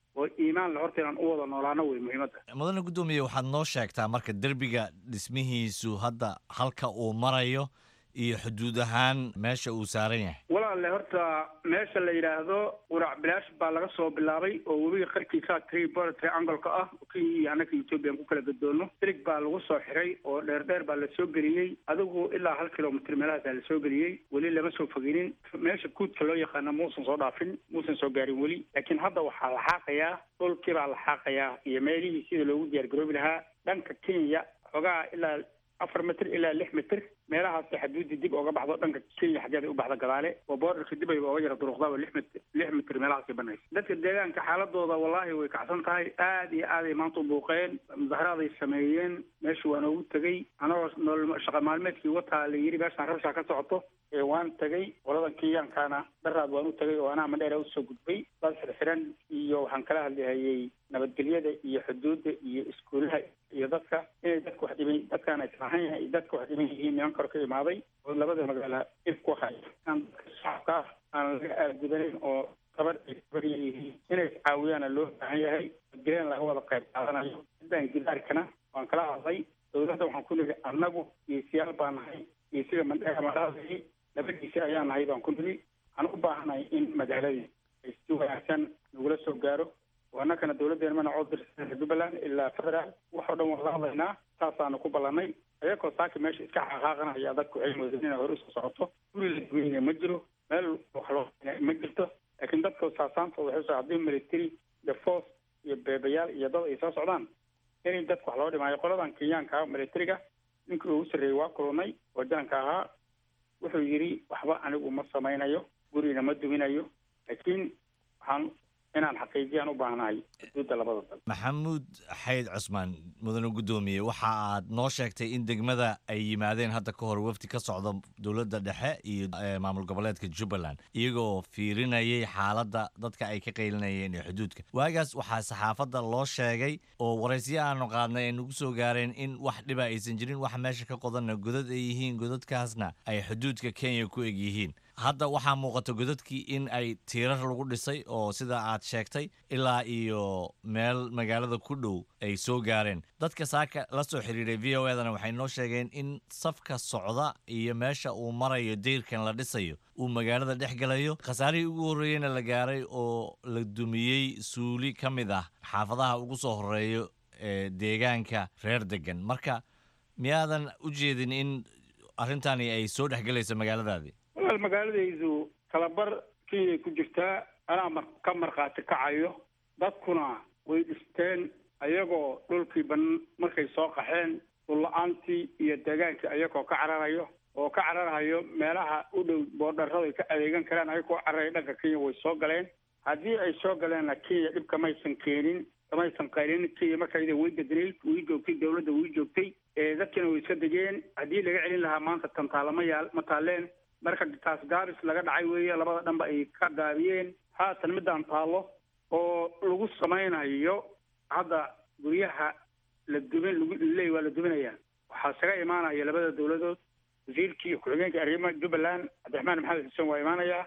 oo iimaan la horta inaan u wada noolaano wey muhiimadda mudane guddoomiye waxaad noo sheegtaa marka derbiga dhismihiisu hadda halka uu marayo iyo xuduud ahaan meesha uu saaran yahay walaalle horta meesha la yidhaahdo qurac bilaash baa laga soo bilaabay oo webiga qarkiisa tri bor triangoleka ah oo kenya iyo annaka ethoobiyan ku kala gadoono silig baa lagu soo xiray oo dheer dheer baa lasoo geliyey adigu ilaa hal kilomitr meelahaasaa lasoo geliyey weli lama soo foginin meesha guudka loo yaqaana muusan soo dhaafin muusan soo gaarin weli laakiin hadda waxaa la xaaqayaa dhulkii baa la xaaqayaa iyo meelihii sida loogu diyaargaroobi lahaa dhanka kenya xogaa ilaa afar mitr ilaa lix mitr meelahaas xaduudda dib ooga baxdo dhanka kenya xaggeeda u baxda gadaale oo boordarka dib ayba ooga yara duruqdaa lix mitr lix mitr meelahaasay banaysa dadka deegaanka xaaladooda wallaahi way kacsan tahay aad iyo aaday maanta u buuqeen mudaharaaday sameeyeen meesha waa noogu tegey anagoo nool shaqa maalmeedkii wataa la yidhi meeshaan rabshaa ka socoto ee waan tegey qoladan kenyankana daraad waan u tegay oo anaa madheera usoo gudbay dad xirxiran iyo waxaan kala hadlihayay nabadgelyada iyo xuduudda iyo iskuulaha iyo dadka inay dadka wax dhiban dadkaan islahayn iyo dadka wax dhiban yihiin niman karo ka imaaday oo labada magaala if ku haya aan dadka shacabka ah aan laga aadgudanin oo gabar ay gabar yihiin inay iscaawiyaana loo baahan yahay nabadgelyana laga wada qayb qaadanayo sidaan gidaarkana waan kala hadlay dowladda waxaan ku nidhi annagu geesiyaal baa nahay geesiga mandheera madhaadii labadiisi ayaa nahay baan ku nidhi waxaan u baahanahay in magaaladii ay si wanaagsan nagula soo gaaro oo annakana dowladdeena mana cod dirsa jubbaland ilaa federaal waxoo dhan waan la hadlaynaa saasaanu ku ballanay ayagoo saaki meesha iska xaqaaqanaya dadku waxay moodeen inay hore usoo socoto guri la duweyna ma jiro meel wax loo ma jirto laakiin dadka saasaantooda waxay soo haddii military iyo force iyo beebayaal iyo dad ay soo socdaan in dadka wax loo dhimaayo qoladan kenyaanka ah militariga ninkii ugu sarreeyey waa kulunay oo jaanka ahaa wuxuu yidhi waxba anigu ma samaynayo gurina ma duminayo laakiin waxaan inaan xaqiijiyaan u baahnahay xuduudda labada dal maxamuud xayd cusmaan mudane guddoomiye waxa aad noo sheegtay in degmada ay yimaadeen hadda ka hor wafdi ka socda dowladda dhexe iyo maamul goboleedka jubbaland iyagoo fiirinayay xaaladda dadka ay ka qaylinayeen ee xuduudka waagaas waxaa saxaafadda loo sheegay oo waraysyo aanu qaadnay ay nagu soo gaareen in wax dhiba aysan jirin wax meesha ka qodanna godad ay yihiin godadkaasna ay xuduudka kenya ku eg yihiin hadda waxaa muuqata godadkii in ay tiirar lagu dhisay oo sida aad sheegtay ilaa iyo meel magaalada ku dhow ay soo gaareen dadka saaka la soo xiriiray v o edana waxay noo sheegeen in safka socda iyo meesha uu marayo deyrkan la dhisayo uu magaalada dhex galayo khasaarihii ugu horreeyeyna la gaaray oo la dumiyey suuli ka mid ah xaafadaha ugu soo horeeyo ee deegaanka reer degan marka miyaadan u jeedin in arrintani ay soo dhexgelayso magaaladaadii walaal magaaladaydu talabar kenyay ku jirtaa anaa mar ka markhaati kacayo dadkuna way dhisteen ayagoo dhulkii ban markay soo qaxeen dhulla-aantii iyo deegaankii ayagoo ka cararayo oo ka cararahayo meelaha u dhow boodharrada ay ka adeegan karaan ayagoo cararaya dhanka kenya way soo galeen haddii ay soo galeenna kenya dhib kamaysan keenin kamaysan qaylin kenya marka iyada way bedelayd way joogtay dowladda way joogtay dadkiina way iska degeen haddii laga celin lahaa maanta tantaala ma yaal ma taaleen marka taas gaabis laga dhacay weeye labada dhanba ay ka gaabiyeen haatan midaan taallo oo lagu samaynayo hadda guryaha la dumin laleey waa la duminayaa waxaa isaga imaanaya labada dowladood wasiirkii ku-xigeenka arrimaha jubbaland cabdiraxmaan maxamed xuseen waa imaanayaa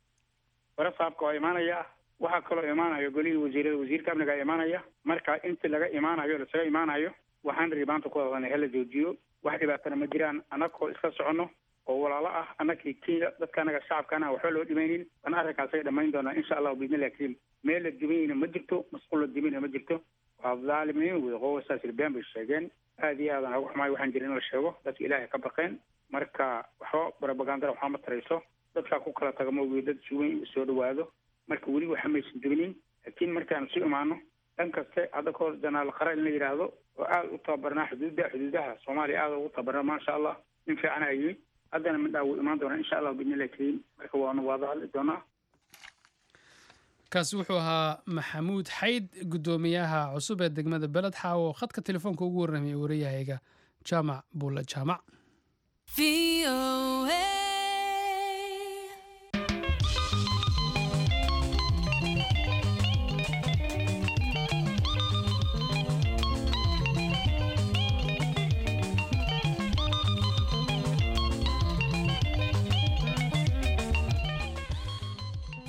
warasaabka waa imaanayaa waxaa kaloo imaanaya golihii wasiirada wasiirka amniga imaanaya marka intii laga imaanayo lasaga imaanayo waxaan rii maanta ku hadlanay hala joojiyo wax dhibaatana ma jiraan annagoo iska soconno oo walaalo ah annakii kenya dadka anaga shacabkaana waxba loo dhimaynin baan arrinkaasay dhammayn doonaa insha allahu biidnillahi kariim meel la dumayna ma jirto masquul la dumayna ma jirto waa dhaalimiin wey qowasaas ilbeen bay sheegeen aad iyo aadan uga xumaay waxaan jirin in la sheego dadka ilaahay ka baqeen marka waxba barabagandara waxba ma tarayso dadkaa ku kala taga maogi dad suweyn soo dhawaado marka weli waxa maysan duminin laakiin markaan isu imaano dhan kaste hadda kahor janaal qara in la yidhaahdo oo aada u tababarnaa xuduudda xuduudaha soomaaliya aada ugu tababarnaa maasha allah nin fiican a yimid haddana midhaa wuu imaan doonaa insha allah biidnillahi kariim marka waanu waada hadli doonaa kaasi wuxuu ahaa maxamuud xayd guddoomiyaha cusub ee degmada beled xaawo khadka telefoonka ugu warramaya warayahayga jaamac buulle jaamac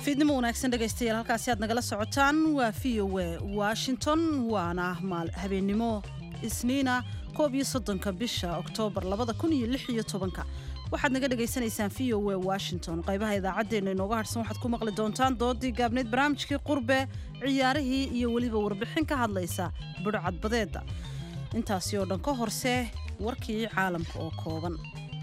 fiidnimo wanaagsan dhegaystayaal halkaasi aad nagala socotaan waa v o a washington waana habeennimo isniina koob iyo soddonka bisha oktoobar labada kun iyo lix iyo tobanka waxaad naga dhagaysanaysaan v o a washington qaybaha idaacaddeenna inooga harhsan waxaad ku maqli doontaan doodii gaabneyd barnaamijkii qurbe ciyaarihii iyo weliba warbixin ka hadlaysa budhcadbadeedda intaasi oo dhan ka horse warkii caalamka oo kooban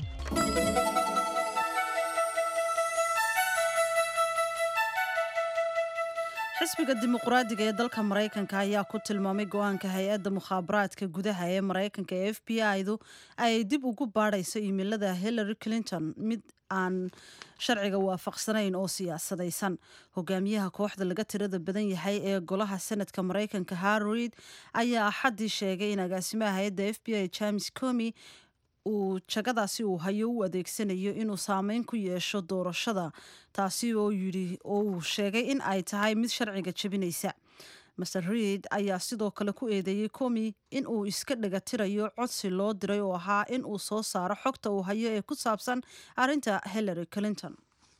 xisbiga dimuqraadiga ee dalka maraykanka ayaa ku tilmaamay go-aanka hay-adda mukhaabaraadka gudaha ee maraykanka ee f b i du ay dib ugu baadhayso iimilada hillary clinton mid aan sharciga waafaqsanayn oo siyaasadaysan hogaamiyaha kooxda laga tirada badan yahay ee golaha senadka maraykanka harrid ayaa axaddii sheegay in agaasimaha hay-adda f b i james comi uu jagadaasi uu hayo u adeegsanayo inuu saameyn ku yeesho doorashada taasi oo yidhi oo uu sheegay in ay tahay mid sharciga jebinaysa master reid ayaa sidoo kale ku eedeeyey comi in uu iska dhegatirayo codsi loo diray oo ahaa in uu soo saaro xogta uu hayo ee ku saabsan arrinta hillary clinton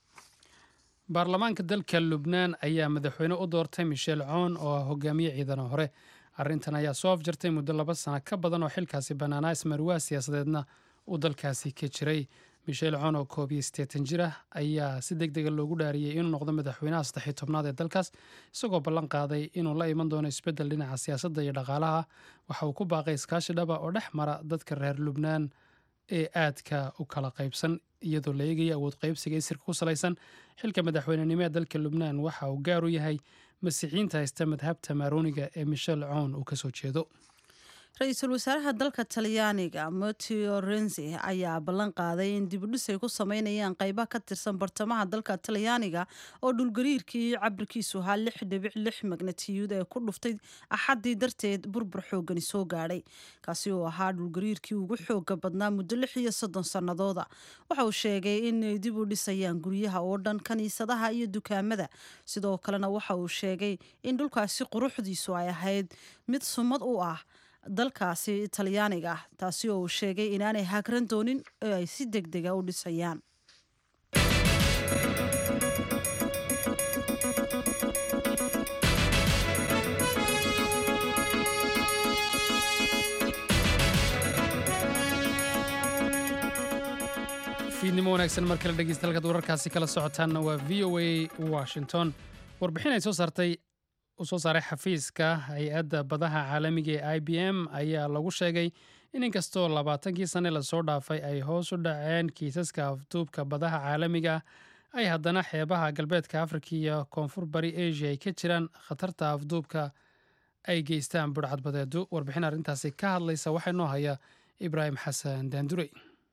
baarlamaanka dalka lubnaan ayaa madaxweyne u doortay michel coon oo ah hogaamiye ciidana hore arrintan ayaa soo afjartay muddo laba sano ka badan oo xilkaasi bannaanaa ismarwaa siyaasadeedna uu dalkaasi ka jiray michel coon oo koob iyo siddeetan jir ah ayaa si deg dega loogu dhaariyey inuu noqdo madaxweynaha saddexiyo tobnaad ee dalkaas isagoo ballan qaaday inuu la iman doono isbeddel dhinaca siyaasadda iyo dhaqaalaha waxa uu ku baaqay iskaashi dhaba oo dhex mara dadka reer lubnaan ee aadka u kala qaybsan iyadoo la eegaya awood qaybsiga isirka ku salaysan xilka madaxweynenimo ee dalka lubnaan waxa uu gaar u yahay masiixiyiinta haysta madhabta maarooniga ee michel coon uu kasoo jeedo ra-iisul wasaaraha dalka talyaaniga mateo renzi ayaa ballan qaaday in dibudhis ay ku sameynayaan qayba ka tirsan bartamaha dalka talyaaniga oo dhulgariirkii cabirkiisu ahaa lix dhibic lix magnatiyuud ee ku dhuftay axaddii darteed burbur xoogani soo gaadhay kaasi oo ahaa dhulgariirkii ugu xooga badnaa muddo lix iyo soddon sannadooda waxa uu sheegay inay dib u dhisayaan guryaha oo dhan kaniisadaha iyo dukaamada sidoo kalena waxa uu sheegay in dhulkaasi quruxdiisu ay ahayd mid sumad u ah dalkaasi talyaaniga ah taasi oo uu sheegay inaanay hagran doonin oo ay si deg dega u dhisayaan fiidnimo wanaagsan mar kale dhegeysta halkaad wararkaasi kala socotaanna waa v o a washington warbixin ay soo saartay uu soo saaray xafiiska hay-adda badaha caalamiga ee i b m ayaa lagu sheegay in inkastoo labaatankii sanne lasoo dhaafay ay hoos u dhaceen kiisaska afduubka badaha caalamiga ay haddana xeebaha galbeedka afrika iyo koonfur bari asia ay ka jiraan khatarta afduubka ay geystaan budhcadbadeedu warbixin arrintaasi ka hadlaysa waxaa noo haya ibraahim xasan daandurey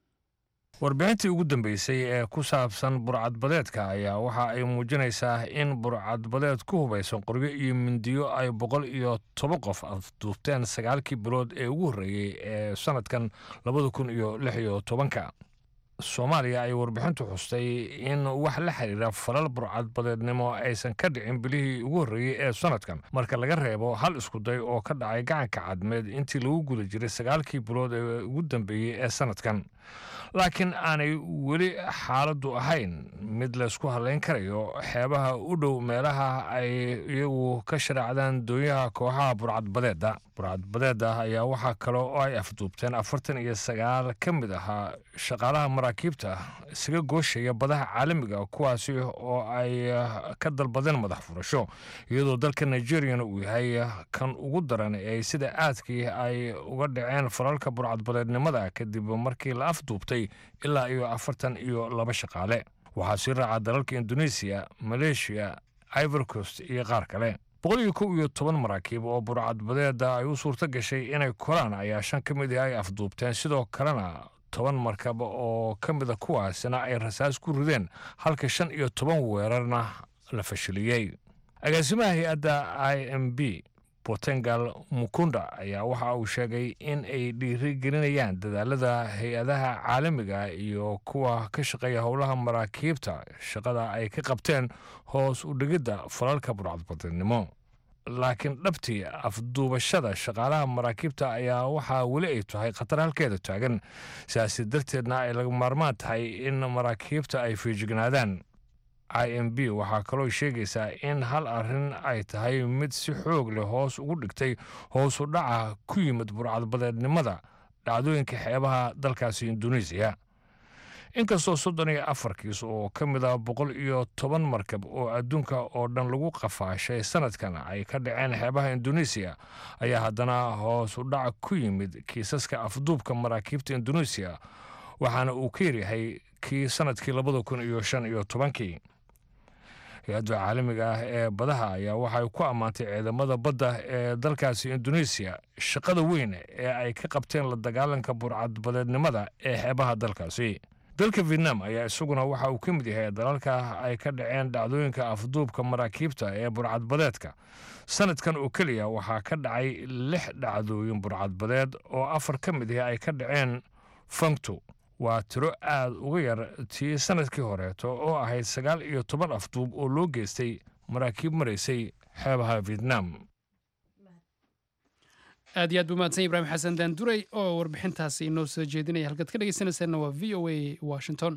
warbixintii ugu dambeysay ee ku saabsan burcadbadeedka ayaa waxa ay muujinaysaa in burcadbadeed ku hubaysan qoryo iyo mindiyo ay boqol iyo toban qof afduubteen sagaalkii bilood ee ugu horreeyey ee sannadkan labada kun iyo lix iyo tobanka soomaaliya ay warbixintu xustay in wax la xiriira falal burcadbadeednimo aysan ka dhicin bilihii ugu horreeyey ee sannadkan marka laga reebo hal iskuday oo ka dhacay gacanka cadmeed intii lagu guda jiray sagaalkii bilood ee ugu dambeeyey ee sannadkan laakiin aanay weli xaaladdu ahayn mid laysku hadlayn karayo xeebaha u dhow meelaha ay iyagu ka shareecdaan doonyaha kooxaha burcadbadeedda burcadbadeedda ayaa waxaa kale oo ay afduubteen afartan iyo sagaal ka mid ahaa shaqaalaha maraakiibta isaga gooshaya badaha caalamiga kuwaasi oo ay ka dalbadeen madax furasho iyadoo dalka nigeriyana uu yahay kan ugu daran ee sida aadkii ay uga dhaceen falalka burcadbadeednimada kadib markii la afduubtay ilaa iyo afartan iyo laba shaqaale waxaa sii raaca dalalka indonesiya maleeshiya ivorcost iyo qaar kale boqol iyo kow iyo toban maraakiib oo burcadbadeeda ay u suurto gashay inay koraan ayaa shan ka mid ah ay afduubteen sidoo kalena toban markab oo ka mida kuwaasina ay rasaas ku rideen halka shan iyo toban weerarna la fashiliyey agaasimaha hay-adda i m b portengal mukunda ayaa waxa uu sheegay in ay dhiirigelinayaan dadaalada hay-adaha caalamiga iyo kuwa ka shaqeeya howlaha maraakiibta shaqada ay ka qabteen hoos u dhigidda falalka burcadbadeednimo laakiin dhabtii afduubashada shaqaalaha maraakiibta ayaa waxaa weli ay tahay khatar halkeeda taagan sidaasi darteedna ay laga maarmaan tahay in maraakiibta ay fiijignaadaan i m b waxaa kaloo sheegaysaa in hal arrin ay tahay mid si xoog leh hoos ugu dhigtay hoosu dhaca ku yimid burcadbadeednimada dhacdooyinka xeebaha dalkaasi induneisiya inkastoo soddon iyo afar kiis oo ka mid ah boqol iyo toban markab oo adduunka oo dhan lagu qafaashay sanadkan ay ka dhaceen xeebaha induneisiya ayaa haddana hoos u dhac ku yimid kiisaska afduubka maraakiibta induneisiya waxaana uu ka yaryahay kii sanadkii labada kun iyo shan iyo tobankii hay-adda caalamiga ah ee badaha ayaa waxay ku ammaantay ciidamada badda ee dalkaasi induneisiya shaqada weyn ee ay ka qabteen la dagaalanka burcadbadeednimada ee xeebaha dalkaasi dalka vietnam ayaa isaguna waxa uu ka mid yahay dalalka ay ka dhaceen dhacdooyinka afduubka maraakiibta ee burcadbadeedka sanadkan oo keliya waxaa ka dhacay lix dhacdooyin burcadbadeed oo afar ka mid ah ay ka dhaceen fangto waa tiro aad uga yar tii sanadkii horeeto oo ahayd sagaal iyo toban afduub oo loo geystay maraakiib maraysay xeebaha vietnam aad iyo aad buu mahadsan ibraahim xasan daanduray oo warbixintaasi inoo soo jeedinaya halkaad ka dhegeysanaysaanna waa v o a washington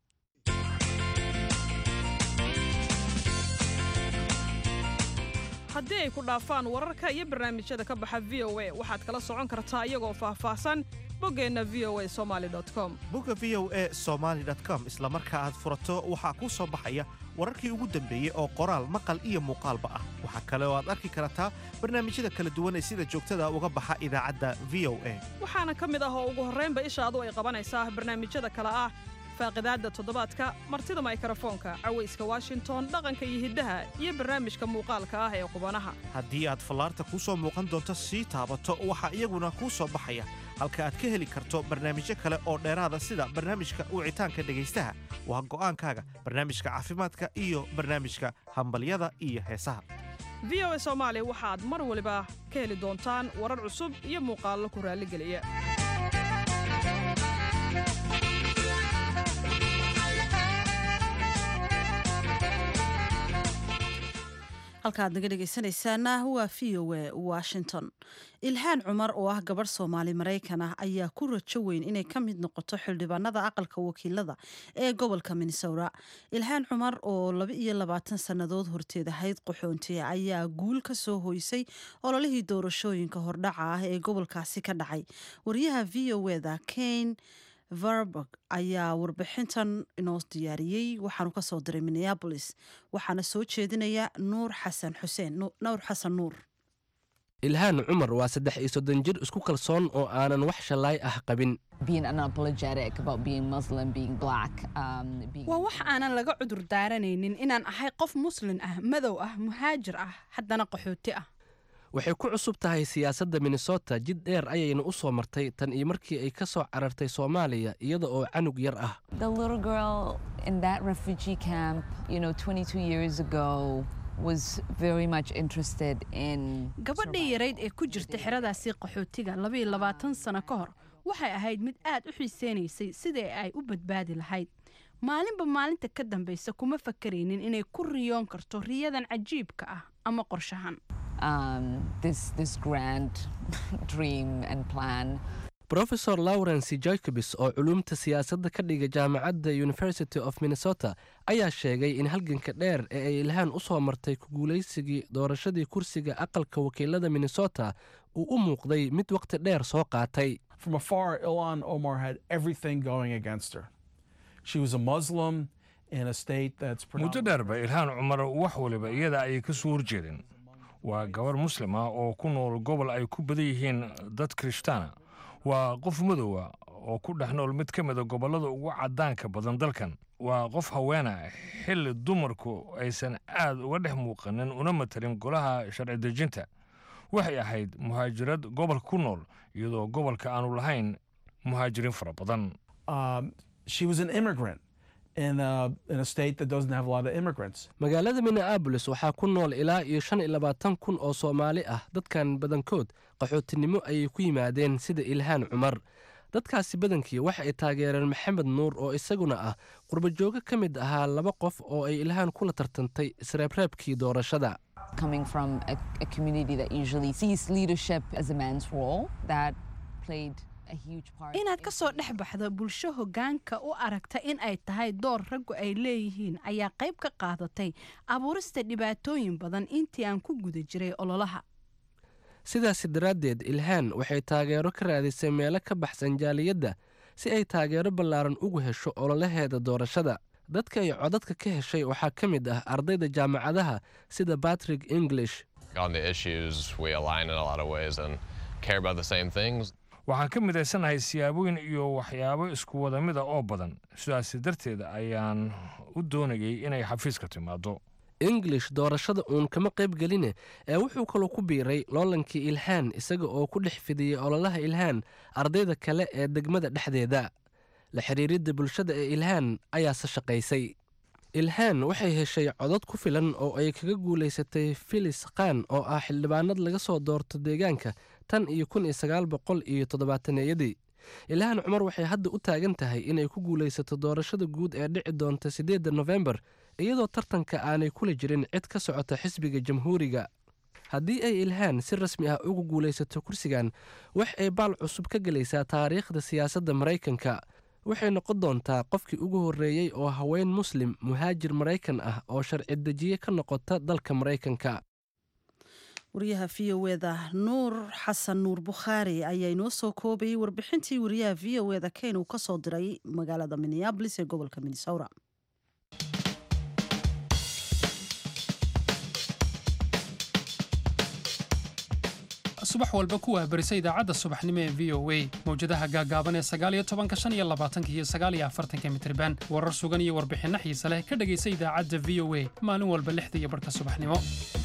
haddii ay ku dhaafaan wararka iyo barnaamijyada ka baxa v o a waxaad kala socon kartaa iyagoo faahfaahsan boggeenna v o a somaali com bogga v o a somaali com isla marka aad furato waxaa kuu soo baxaya wararkii ugu dambeeyey oo qoraal maqal iyo muuqaalba ah waxaa kale oo aad arki kartaa barnaamijyada kala duwan ee sida joogtada uga baxa idaacadda v o a waxaana ka mid ah oo ugu horraynba ishaadu ay qabanaysaa barnaamijyada kale ah faaqidaadda toddobaadka martida maykrofoonka cawayska washington dhaqanka iyo hiddaha iyo barnaamijka muuqaalka ah ee qubanaha haddii aad fallaarta kuu soo muuqan doonto sii taabato waxaa iyaguna kuu soo baxaya halka aad ka heli karto barnaamijyo kale oo dheeraada sida barnaamijka wicitaanka dhegaystaha waa go'aankaaga barnaamijka caafimaadka iyo barnaamijka hambalyada iyo heesaha v o a soomaali waxaad mar waliba ka heli doontaan warar cusub iyo muuqaallo ku raalligeliya halkaad naga dhegaysanaysaana waa v o a washington ilhaan cumar oo ah gabadh soomaali maraykan ah ayaa ku rajo weyn inay ka mid noqoto xildhibaanada aqalka wakiilada ee gobolka minnesota ilhaan cumar oo laba iyo labaatan sannadood horteed ahayd qaxoonti ayaa guul ka soo hoysay ololihii doorashooyinka hordhaca ah ee gobolkaasi ka dhacay wariyaha v o eda kane verburg ayaa warbixintan inoo diyaariyey waxaanu ka soo diray minneabolis waxaana soo jeedinaya nuur xasan xuseen nuur xasan nuur ilhaan cumar waa saddex iyo soddon jir isku kalsoon oo aanan wax shallaay ah qabin waa wax aanan laga cudur daaranaynin inaan ahay qof muslin ah madow ah muhaajir ah haddana qaxooti ah waxay ku cusub tahay siyaasadda minnesota jid dheer ayayna u soo martay tan iyo markii ay ka soo carartay soomaaliya iyada oo canug yar ah gabadhii yarayd ee ku jirta xeradaasii qaxootiga labaiyo labaatan sano ka hor waxay ahayd mid aad u xiiseynaysay sidii ay u badbaadi lahayd maalinba maalinta ka dambaysa kuma fakaraynin inay ku riyoon karto riyadan cajiibka ah ama qorshahan rofesor lawrence jacobis oo culuumta siyaasadda ka dhiga jaamacadda university of minnesota ayaa sheegay in halganka dheer ee ay ilhaan u soo martay ku guulaysigii doorashadii kursiga aqalka wakiilada minnesota uu u muuqday mid wakhti dheer soo qaatay muddo dheerba ilhaan cumar wax waliba iyada ayay ka soo horjeedeen waa gabarh muslim ah oo ku nool gobol ay ku badan yihiin dad kirishtaana waa qof madowa oo ku dhex nool mid ka mida gobollada ugu caddaanka badan dalkan waa qof haweena xilli dumarku aysan aad uga dhex muuqanin una matarin golaha sharci dejinta waxay ahayd muhaajirad gobolka ku nool iyadoo gobolka aanu lahayn muhaajiriin fara badan magaalada minneabolis waxaa ku nool ilaa iyo shan iyo labaatan kun oo soomaali ah dadkan badankood qaxootinimo ayay ku yimaadeen sida ilhaan cumar dadkaasi badankii waxa ay taageereen maxamed nuur oo isaguna ah qurbajoogo ka mid ahaa laba qof oo ay ilhaan kula tartantay isreebreebkii doorashada inaad ka soo dhex baxdo bulsho hoggaanka u aragta in ay tahay door raggu ay leeyihiin ayaa qayb ka qaadatay abuurista dhibaatooyin badan intii aan ku guda jiray ololaha sidaasi daraaddeed ilhaan waxay taageero ka raadisay meelo ka baxsan jaaliyadda si ay taageero ballaaran ugu hesho ololaheeda doorashada dadka ay codadka ka heshay waxaa ka mid ah ardayda jaamacadaha sida batrick english on the issues we align in a lot of ways and care about the same things. waxaan ka midaysanahay siyaabooyin iyo waxyaabo isku wada mida oo badan sidaasi darteed ayaan u doonayay inay xafiiska timaado english doorashada uun kama qayb geline ee wuxuu kaloo ku biiray loolankii ilhaan isaga oo ku dhex fidiyey ololaha ilhaan ardayda kale ee degmada dhexdeeda la xiriiridda bulshada ee ilhaan ayaase shaqaysay ilhaan waxay heshay codod ku filan oo ay kaga guulaysatay filis khan oo ah xildhibaanad laga soo doorto deegaanka tan iyo kun iyo sagaal boqol iyo toddobaataneyadii ilhaan cumar waxay hadda u taagan tahay inay ku guulaysato doorashada guud ee dhici doonta siddeedda nofembar iyadoo tartanka aanay kula jirin cid ka socota xisbiga jamhuuriga haddii ay ilhaan si rasmi ah ugu guulaysato kursigan wax ay baal cusub ka gelaysaa taariikhda siyaasadda maraykanka waxay noqon doontaa qofkii ugu horreeyey oo haween muslim muhaajir maraykan ah oo sharci dejiye ka noqota dalka maraykanka wariyaha v o eda nuur xasan nuur bukhaari ayaa inoo soo koobayay warbixintii wariyaha v o eda ken uu ka soo diray magaalada minneabolis ee gobolka minnesota subax walba ku wahbarisa idaacadda subaxnimo ee v o a mawjadaha gaagaaban ee sagaaliyo tobanka shan iyo labaatanka iyo sagaaliyo afartanka mitriban warar sugan iyo warbixinno xiise leh ka dhegaysa idaacadda v o a maalin walba lixda iyo barhka subaxnimo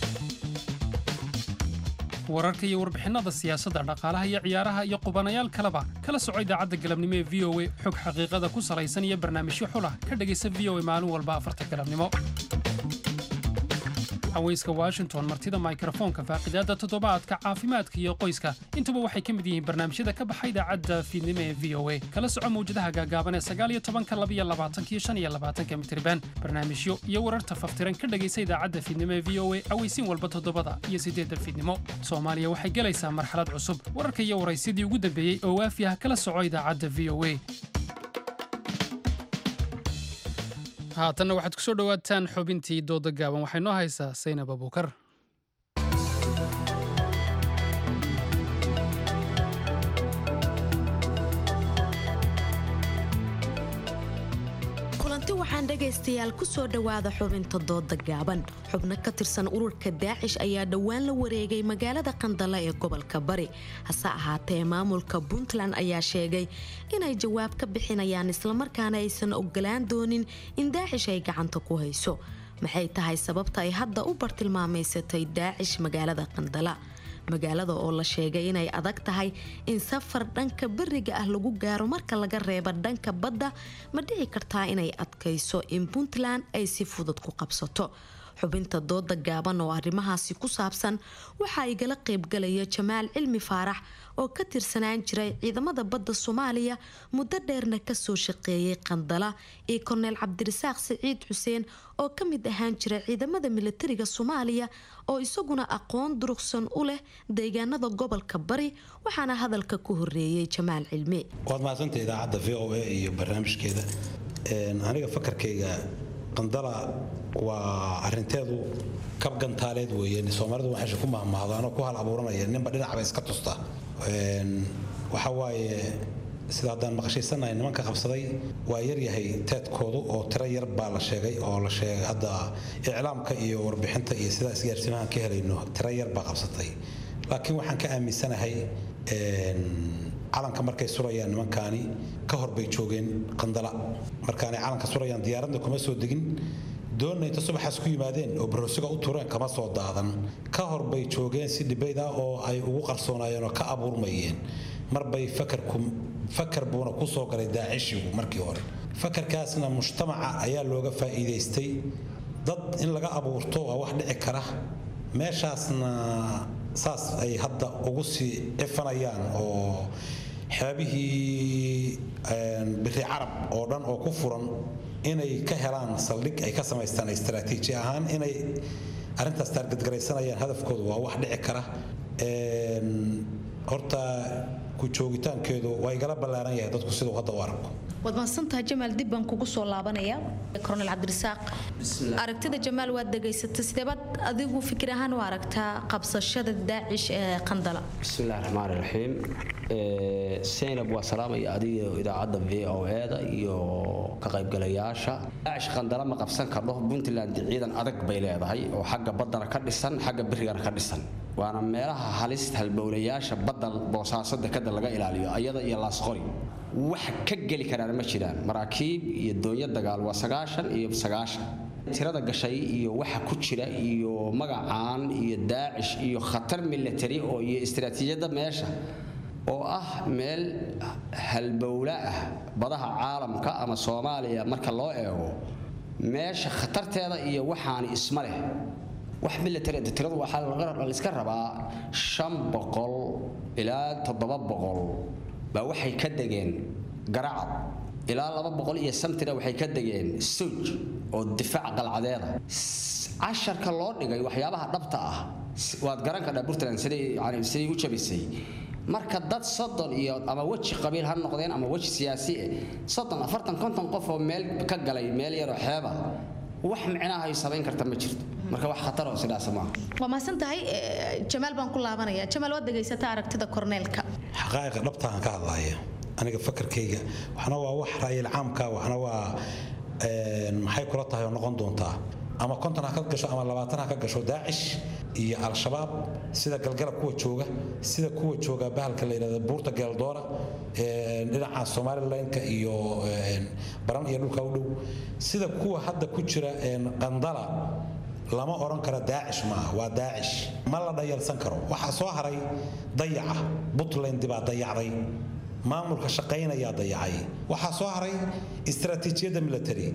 wararka iyo warbixinnada siyaasadda dhaqaalaha iyo ciyaaraha iyo qubanayaal kaleba kala soco idaacadda galabnimo ee v o a xog xaqiiqada ku salaysan iyo barnaamijyo xulah ka dhegaysa v o a maalin walba afarta galabnimo haweyska washington martida mikrofoonka faaqidaadda toddobaadka caafimaadka iyo qoyska intuba waxay ka mid yihiin barnaamijyada ka baxa idaacadda fiidnimo ee v o a kala soco mawjadaha gaagaaban ee sagaal iyo tobanka labiyo labaatanka iyo shan iyo labaatanka mitriban barnaamijyo iyo wararta faftiran ka dhegaysa idaacadda fiidnimo ee v o a aweysiin walba toddobada iyo siddeedda fiidnimo soomaaliya waxay gelaysaa marxalad cusub wararka iyo waraysyadii ugu dambeeyey oo waafi ah kala soco idaacadda v o a haatanna waxaad ku soo dhowaataan xubintii dooda gaaban waxay noo haysaa saynab abuukar kulanti waxaan dhegaystayaal ku soo dhowaada xubinta dooda gaaban xubno ka tirsan ururka daacish ayaa dhowaan la wareegay magaalada qandala ee gobolka bari hase ahaatee maamulka puntland ayaa sheegay inay jawaab ka bixinayaan islamarkaana aysan ogolaan doonin in daacish ay gacanta ku hayso maxay tahay sababta ay hadda u bartilmaamaysatay daacish magaalada qandala magaalada oo la sheegay inay adag tahay in safar dhanka beriga ah lagu gaaro marka laga reeba dhanka badda ma dhici kartaa inay adkayso in puntland ay si fudud ku qabsato xubinta dooda gaaban oo arrimahaasi ku saabsan waxaa igala qaybgalaya jamaal cilmi faarax oo ka tirsanaan jiray ciidamada badda soomaaliya muddo dheerna kasoo shaqeeyay qandala iyo korneyl cabdirasaaq siciid xuseen oo ka mid ahaan jiray ciidamada militariga soomaaliya oo isaguna aqoon durugsan u leh deegaanada gobolka bari waxaana hadalka ku horeeyay jamaal cilmi waad mahadsanta idaacadda v o a iyo barnaamijkeeda aniga fakarkayga qandala waa arinteedu kab gantaaleed weeye soomaalidu waxay ku mahmahdaano ku hal abuuranaya ninba dhinacba iska tusta waxa waaye sida haddaan maqashaysanahay nimanka qabsaday waa yaryahay teedkoodu oo tiro yar baa la sheegay oo la sheegay hadda iclaamka iyo warbixinta iyo sidaa isgaarsimahan ka helayno tiro yar baa qabsatay laakiin waxaan ka aaminsanahay calanka markay surayaan nimankaani ka hor bay joogeen qandala markaanay calanka surayaan diyaaradna kuma soo degin doonna inta subaxaas ku yimaadeen oo baroosiga u tureen kama soo daadan ka hor bay joogeen si dhibayd ah oo ay ugu qarsoonaayeen oo ka abuurmayeen marbay fakarku fakar buuna ku soo galay daacishigu markii hore fakarkaasna mujtamaca ayaa looga faa'iidaystay dad in laga abuurto waa wax dhici kara meeshaasna saas ay hadda ugu sii cifanayaan oo xeebihii biri carab oo dhan oo ku furan inay ka helaan saldhig ay ka samaystaan istaraatiiji ahaan inay arrintaas taargadgaraysanayaan hadafkoodu waa wax dhici kara horta ku joogitaankeedu waa igala ballaaran yahay dadku siduu hadda u arko waad mahadsantahay jamaal dib baan kugu soo laabanaya koronel cabdirasaaq aragtida jamaal waad dhegaysatay sideebaad adigu fikir ahaan u aragtaa qabsashada daacish ee qandala bismillahi raxmaan raxiim seynab waa salaamaya adiga idaacadda v o eda iyo ka qaybgalayaasha daacish qandala ma qabsan kardho puntland ciidan adag bay leedahay oo xagga baddana ka dhisan xagga birigana ka dhisan waana meelaha halista halbowlayaasha badda boosaaso dekada laga ilaaliyo ayada iyo laasqori wax ka geli karaan ma jiraan maraakiib iyo doonyo dagaal waa sagaashan iyo sagaashan tirada gashay iyo waxa ku jira iyo magacaan iyo daacish iyo khatar military oo iyo istiraatiijiyadda meesha oo ah meel halbowla ah badaha caalamka ama soomaaliya marka loo eego meesha khatarteeda iyo waxaani isma leh wax military tiradu waxaa la iska rabaa shan boqol ilaa toddoba boqol baa waxay ka degeen garacad ilaa laba boqol iyo samtina waxay ka degeen suj oo difaac qalcadeeda casharka loo dhigay waxyaabaha dhabta ah waad garan kadhaa puntland siday yani siday u jabisay marka dad soddon iyo ama weji qabiil ha noqdeen ama weji siyaasi eh soddon afartan konton qof oo meel ka galay meel yaroo xeeba wax micnaha ay samayn karta ma jirto marka wax khatar oo sidaas maaha waa mahadsan tahay jamaal baan ku laabanaya jamaal waad dhegaysataa aragtida korneelka xaqaa'iqa dhabtaan ka hadlaya aniga fakarkayga waxna waa wax ra'yil caamka waxna waa maxay kula tahay oo noqon doontaa ama konton ha ka gasho ama labaatan ha ka gasho daacish iyo al-shabaab sida galgarab kuwa jooga sida kuwa jooga bahalka la yidhahda buurta geeldoora dhinaca somalilandka iyo baran iyo dhulka u dhow sida kuwa hadda ku jira qandala lama odhan karo daacish maaha waa daacish ma la dhayalsan karo waxaa soo haray dayaca puntland baa dayacday maamulka shaqaynayaa dayacay waxaa soo haray istaraatiijiyadda military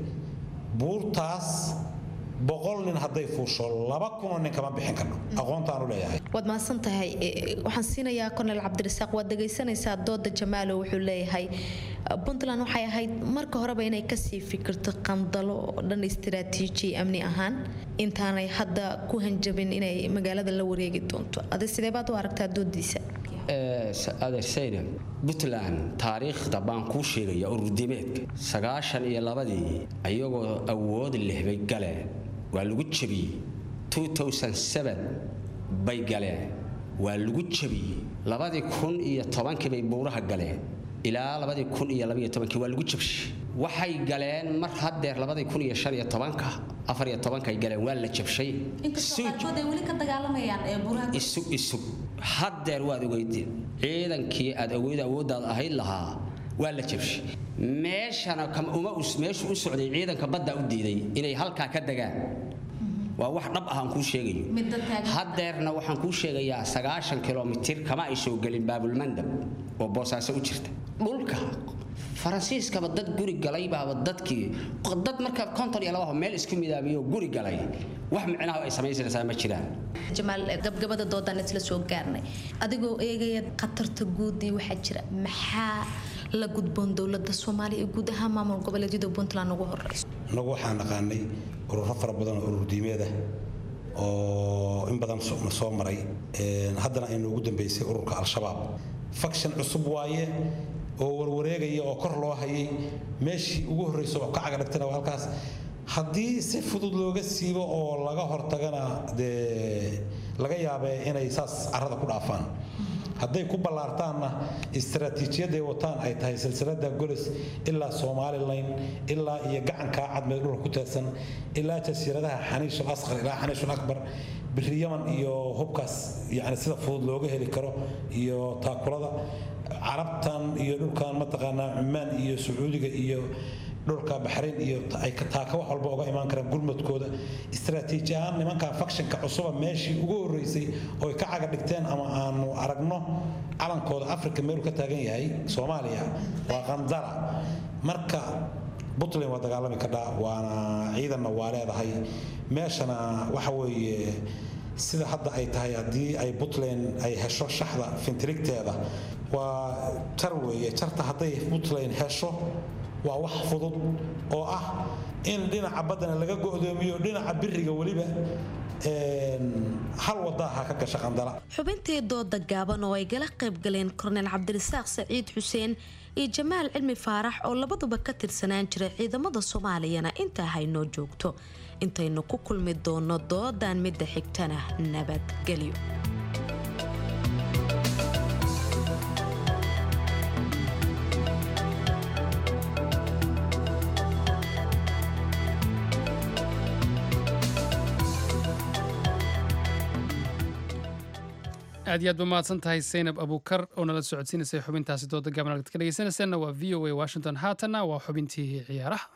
buurtaas boqol nin hadday fuusho laba kunoo nin kama bixin karno aqoontaanu leeyahay waad mahadsan tahay waxaan siinayaa kornel cabdirasaaq waad dhegaysanaysaa dooda jamaalo wuxuu leeyahay puntland waxay ahayd marka horeba inay kasii fikirto qandalo oo dhan istiraatiiji amni ahaan intaanay hadda ku hanjabin inay magaalada la wareegi doonto adi sidee baad u aragtaa doodiisa adeersayna puntland taariikhda baan kuu sheegaya ururdimeedka sagaashan iyo labadii ayagoo awood leh bay galeen waa lagu jabiyey bay galeen waa lagu jabiyey labadii kun iyo tobankii bay buuraha galeen ilaa labadii kun iyo labaiyo tobankii waa lagu jabshay waxay galeen mar haddeer labadii kun iyo shan iyo tobanka afar iyo tobankay galeen waa la jabshay isug isug haddeer waad ogeydeen ciidankii aad awood awooddaad ahayd lahaa waa la jabshay meeshana uma meeshu u socday ciidanka badda u diiday inay halkaa ka degaan waa wax dhab ah aan kuu sheegayo haddeerna waxaan kuu sheegayaa sagaashan kilomitir kama ay soo gelin baabulmandab oo boosaaso u jirta dhulka faransiiskaba dad guri galay baaba dadkii dad marka konton iyo labaho meel isku midaamiyo guri galay wax micnaha ay samaysanaysaa ma jiraan jamaal gabgabada doodaan isla soo gaarnay adigoo eegaya khatarta guud iyo waxaa jira maxaa la gudboon dowladda soomaaliya iyo guud ahaan maamul goboleedyada puntland ugu horeyso annagu waxaan naqaanay ururo fara badan oo urur diimeeda oo in badan na soo maray haddana aynu ugu dambeysay ururka al-shabaab faction cusub waaye oo warwareegaya oo kor loo hayay meeshii ugu horreysa oo ka cagadhigtana waa halkaas haddii si fudud looga siibo oo laga hortagana dee laga yaabee inay saas carrada ku dhaafaan hadday ku ballaartaanna istaraatiijiyadday wataan ay tahay silsilada golis ilaa somalilan ilaa iyo gacankaa cadmeed dhulka ku teedsan ilaa jasiiradaha xaniishul asqar ilaa xaniishul akbar biri yaman iyo hubkaas yani sida fudud looga heli karo iyo taakulada carabtan iyo dhulkan mataqaanaa cumaan iyo sacuudiga iyo dhulka baxrayn iyo ay taaka wax walba uga imaan karaan gurmadkooda istaraatiiji ahaan nimankan fakshinka cusuba meeshii ugu horreysay oo ay ka caga dhigteen ama aanu aragno calankooda afrika meeluu ka taagan yahay soomaaliya waa qandara marka puntland waa dagaalami kadhaa waana ciidanna waa leedahay meeshana waxa weeye sida hadda ay tahay haddii ay puntland ay hesho shaxda fintirigteeda waa jar weeye jarta hadday puntland hesho waa wax fudud oo ah in dhinaca baddana laga go'doomiyo dhinaca biriga weliba hal wadaaha ka gasha qandala xubintii dooda gaaban oo ay gala qayb galeen korneyl cabdirasaaq saciid xuseen iyo jamaal cilmi faarax oo labaduba ka tirsanaan jiray ciidamada soomaaliyana intaa haynoo joogto intaynu ku kulmi doono doodan midda xigtana nabadgelyo aad iyo aad ba mahadsan tahay saynab abuukar oo nala socodsiinaysay xubintaasi dooda gaaban halkaad ka dhegeysanaysaanna waa v o a washington haatanna waa xubintii ciyaaraha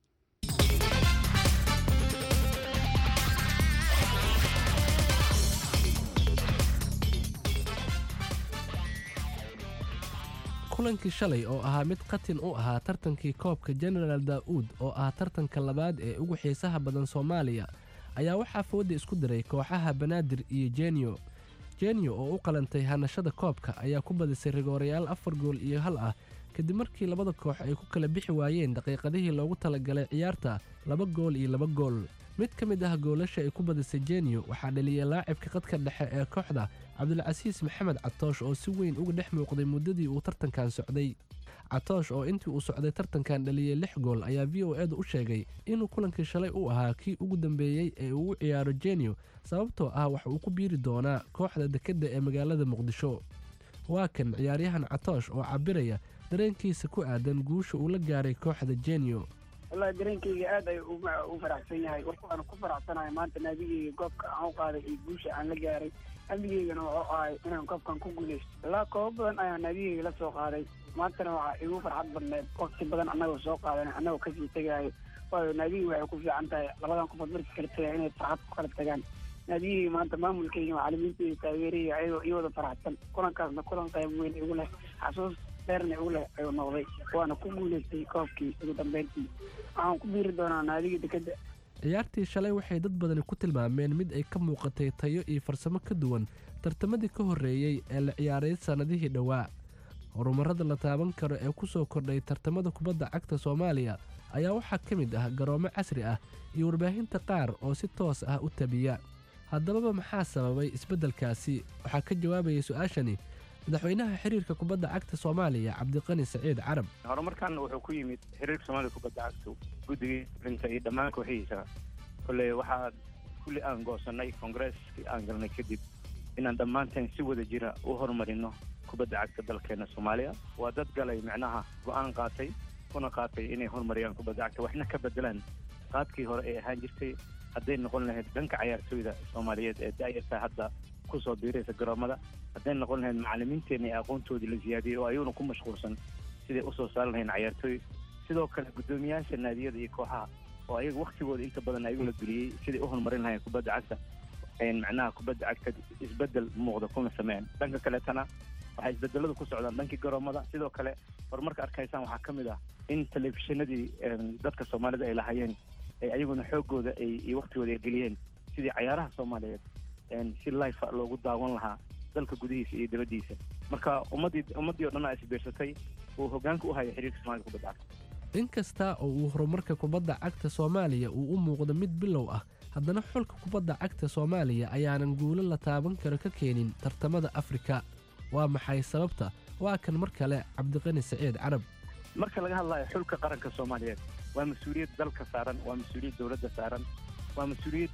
kulankii shalay oo ahaa mid qatin u ahaa tartankii koobka genaraal daa'uud oo ah tartanka labaad ee ugu xiisaha badan soomaaliya ayaa waxaa fooda isku diray kooxaha banaadir iyo jenyo jenyo oo u qalantay hanashada koobka ayaa ku badisay rigoorayaal afar gool iyo hal ah kadib markii labada koox ay ku kala bixi waayeen daqiiqadihii loogu talagalay ciyaarta laba gool iyo laba gool mid ka mid ah goolasha ay ku badisay jenyo waxaa dhaliyay laacibka qadka dhexe ee kooxda cabdulcasiis maxamed catoosh oo si weyn uga dhex muuqday muddadii uu tartankan socday catoosh oo intii uu socday tartankan dhaliyey lix gool ayaa v o edu u sheegay inuu kulankii shalay u ahaa kii ugu dambeeyey ee uu u ciyaaro jenyo sababtoo ah wax uu ku biiri doonaa kooxda dekedda ee magaalada muqdisho waa kan ciyaaryahan catoosh oo cabiraya dareenkiisa ku aadan guusha uu la gaaray kooxda jenyo wallahi dareenkayga aad ay u faraxsan yahay waxaana ku faraxsanahay maanta naadigeyga goobka aan u qaaday iyo guusha aan la gaaray amnigeygana wuxuu ahay inaan koobkan ku guuleysto ilaa koobo badan ayaa naadigeyga la soo qaaday maantana waxaa igu farxad badneed waqti badan annagoo soo qaadan annagoo kasii tegaayo waayo naadigii waxay ku fiican tahay labadan qofood markii kala tegaya inay farxad ku kala tagaan naadigeyga maanta maamulkeyga macalimiinteyda taageeraya ayagoo ii wada faraxsan kulankaasna kulan qayb weyn igu leh xasuus dheerna igu leh ayuu noqday waana ku guuleystay koobkii ugu dambeyntii waxaan ku biiri doonaa naadiga dekedda ciyaartii shalay waxay dad badani ku tilmaameen mid ay ka muuqatay tayo iyo farsamo ka duwan tartamadii ka horreeyey ee la ciyaaray sannadihii dhowaa horumarrada la taaban karo ee ku soo kordhay tartamada kubadda cagta soomaaliya ayaa waxaa ka mid ah garoomo casri ah iyo warbaahinta qaar oo si toos ah u tabiya haddababa maxaa sababay isbeddelkaasi waxaa ka jawaabayay su-aashani madaxweynaha xiriirka kubadda cagta soomaaliya cabdiqani saciid carab horumarkan wuxuu ku yimid xiriirka soomaaliya kubadda cagtu guddigii rinta iyo dhammaan kooxihiisa kolley waxaa kulli aan goosanay kongareeskii aan galnay kadib inaan dhammaanteen si wada jira u horumarino kubadda cagta dalkeena soomaaliya waa dad galay micnaha go-aan qaatay kuna qaatay inay horumariyaan kubadda cagta waxna ka bedelaan qaadkii hore ee ahaan jirtay hadday noqon lahayd dhanka cayaartooyda soomaaliyeed ee da'yarta hadda kusoo biiraysa garoomada hadday noqon lahayd macalimiinteena ee aqoontoodii la siyaadiyey oo ayaguna ku mashquulsan siday usoo saari lahayn cayaartooy sidoo kale guddoomiyaasha naadiyada iyo kooxaha oo ayaga waktigooda inta badan ayagu la geliyey siday u horumarin lahayn kubadda cagta macnaha kubadda cagta isbedel muuqda kuna sameeyaan dhanka kaleetana waxay isbedeladu ku socdaan dhankii garoomada sidoo kale horumarka arkaysaan waxaa ka mid ah in telefishinadii dadka soomaalida ay lahaayeen ay ayaguna xoogooda ay iyo waktigooda ay geliyeen sidii cayaaraha soomaaliyeed si life loogu daawan lahaa dalka gudihiisa iyo dibaddiisa marka ummaddii ummaddii oo dhan aa isbiirsatay uu hoggaanka u haya xiriirka soomaalida kubadda cagta inkasta oo uu horumarka kubadda cagta soomaaliya uu u muuqdo mid bilow ah haddana xulka kubadda cagta soomaaliya ayaanan guulo la taaban karo ka keenin tartamada afrika waa maxay sababta waa kan mar kale cabdiqani saciid carab marka laga hadlayo xulka qaranka soomaaliyeed waa mas-uuliyad dalka saaran waa mas-uuliyad dowladda saaran waa mas-uuliyad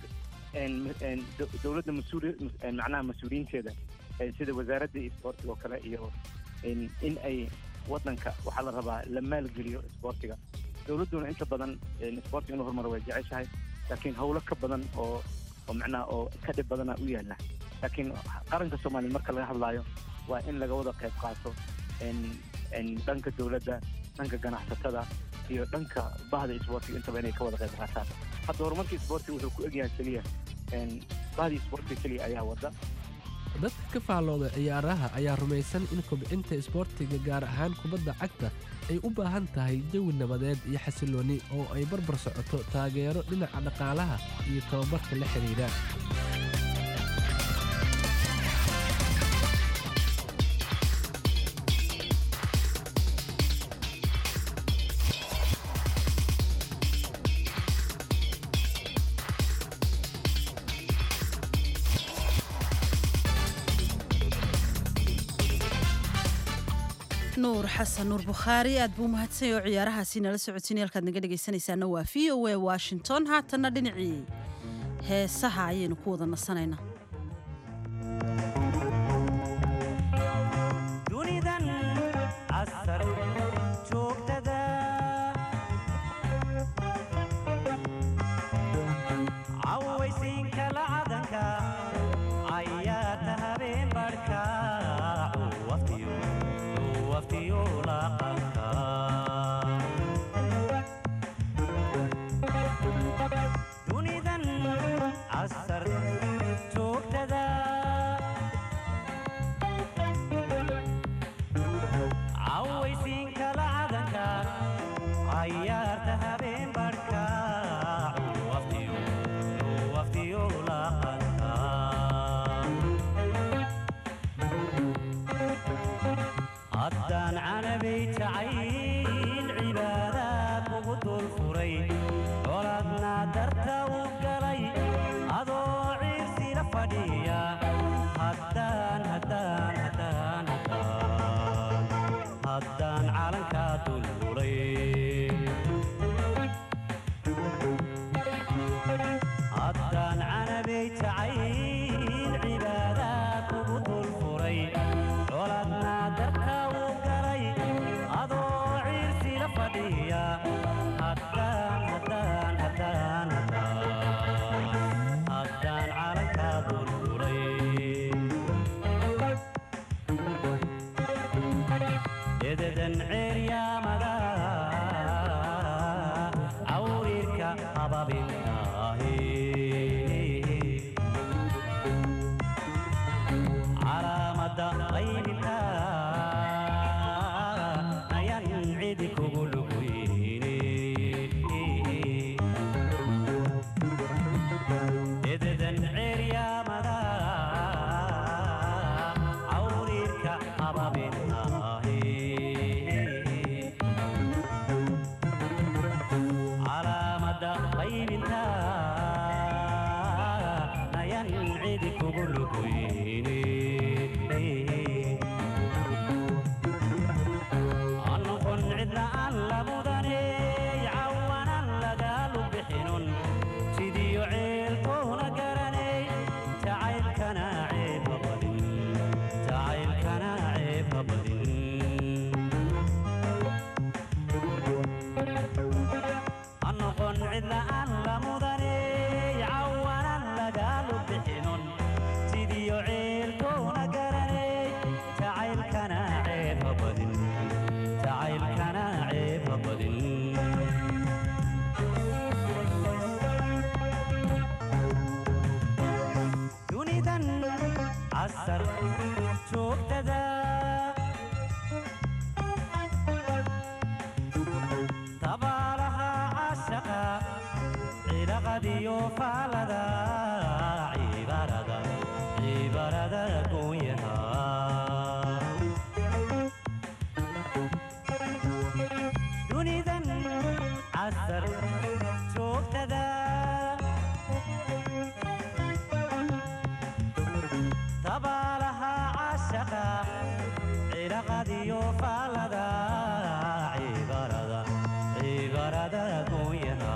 dowladda mas-uuli macnaha mas-uuliyiinteeda sida wasaaradda isboortiga oo kale iyo in ay waddanka waxaa la rabaa la maalgeliyo isboortiga dowladduna inta badan isboortiga in la horumaro way jeceshahay laakiin howlo ka badan oo oo macnaha oo ka dhib badana u yaalla laakiin qaranka soomaaliya marka laga hadlaayo waa in laga wada qayb qaato dhanka dowladda dhanka ganacsatada iyo dhanka bahda isboortiga intaba inay ka wada qayb qaataan hadda horumarka isboortiga wuxuu ku egyahay keliya bahda isboortiga keliya ayaa wada dadka ka faallooda ciyaaraha ayaa rumaysan in kobcinta isboortiga gaar ahaan kubadda cagta ay u baahan tahay jawi nabadeed iyo xasiloonni oo ay barbar socoto taageero dhinaca dhaqaalaha iyo tababarka la xidhiidha nuur xasan nuur bukhaari aad buu mahadsan yahay oo ciyaarahaasi nala socotiin halkaad naga dhegaysanaysaana waa v o a washington haatanna dhinacii heesaha ayaynu ku wada nasanaynaa dunidan casar joogtada cawaysiinka lacadanka cayaata habeen barhka waftiyo laqanka dunidan casar joogtada cawaysiinka lacadanka cayaarta habeen barhka waftiyo laqanka haddaan canabay jacayl cibaadaad kugu dul furay colaadna darta u galay adoo ciirsila fadhiya haddaan haddaan haddaan haddaan haddaan calankaa dululay haddaan canabay jacayl cibaadaad kugu dul furay colaadna darka u galay adoo ciirsila fadhiya haddaan haddaan haddaan haddaan haddaan calankaa dululay ededan ceeryaamada cawriirka ababintaahi calaamada qaybinta ayan cidi kugu luguyni ededan ceeryaamada cawriirka ababintaahi calaamada qaybinta ayan cidi kugu luguyni anoqon cidla aan la mudaney cawanan lagaalu bixinun sidiyo ceelkoona garanay jacaylkana ceebha badin jacaylkana ceebha badin anoqon cidla aan la mudaney cawanan lagaalu bixinun sidiyo ceelkoona garanay jacaylkana ceebha badin jacaylkana ceebha badin dunidan casar joogtada tabaalaha cashaqa cilaqadiyo faalada cibarada cibarada goonyaha dunidan casar joogtada tabaalaha cashaqa cilaqadiyo faalada cibarada cibarada goonyaha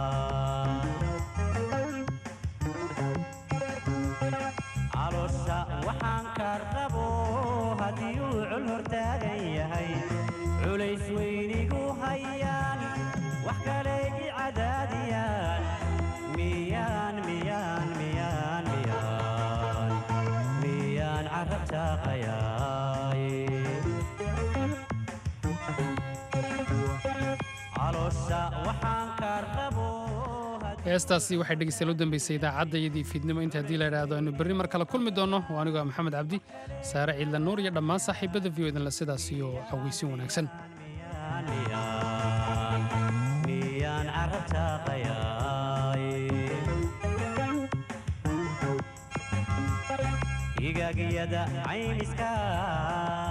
caloosha waxaan ka rabo haddii uu col hortaagan yahay culays weynigu hayaan wax kale i cadaadiyaan miyaan miyaan miyaan miyaan miyaan carab jaaqayaay caloosha waxaan ka rabo heestaasi waxay dhegeystayaal u dambeysay idaacadda iyadii fiidnimo inta haddii la idhaahdo aynu berri mar kale kulmi doonno oo anigoo ah maxamed cabdi saare ciidla nuur iyo dhammaan saaxiibada v o idinle sidaas iyo cawaysin wanaagsan miyaan carab jaaqayaay igagiyada caymiska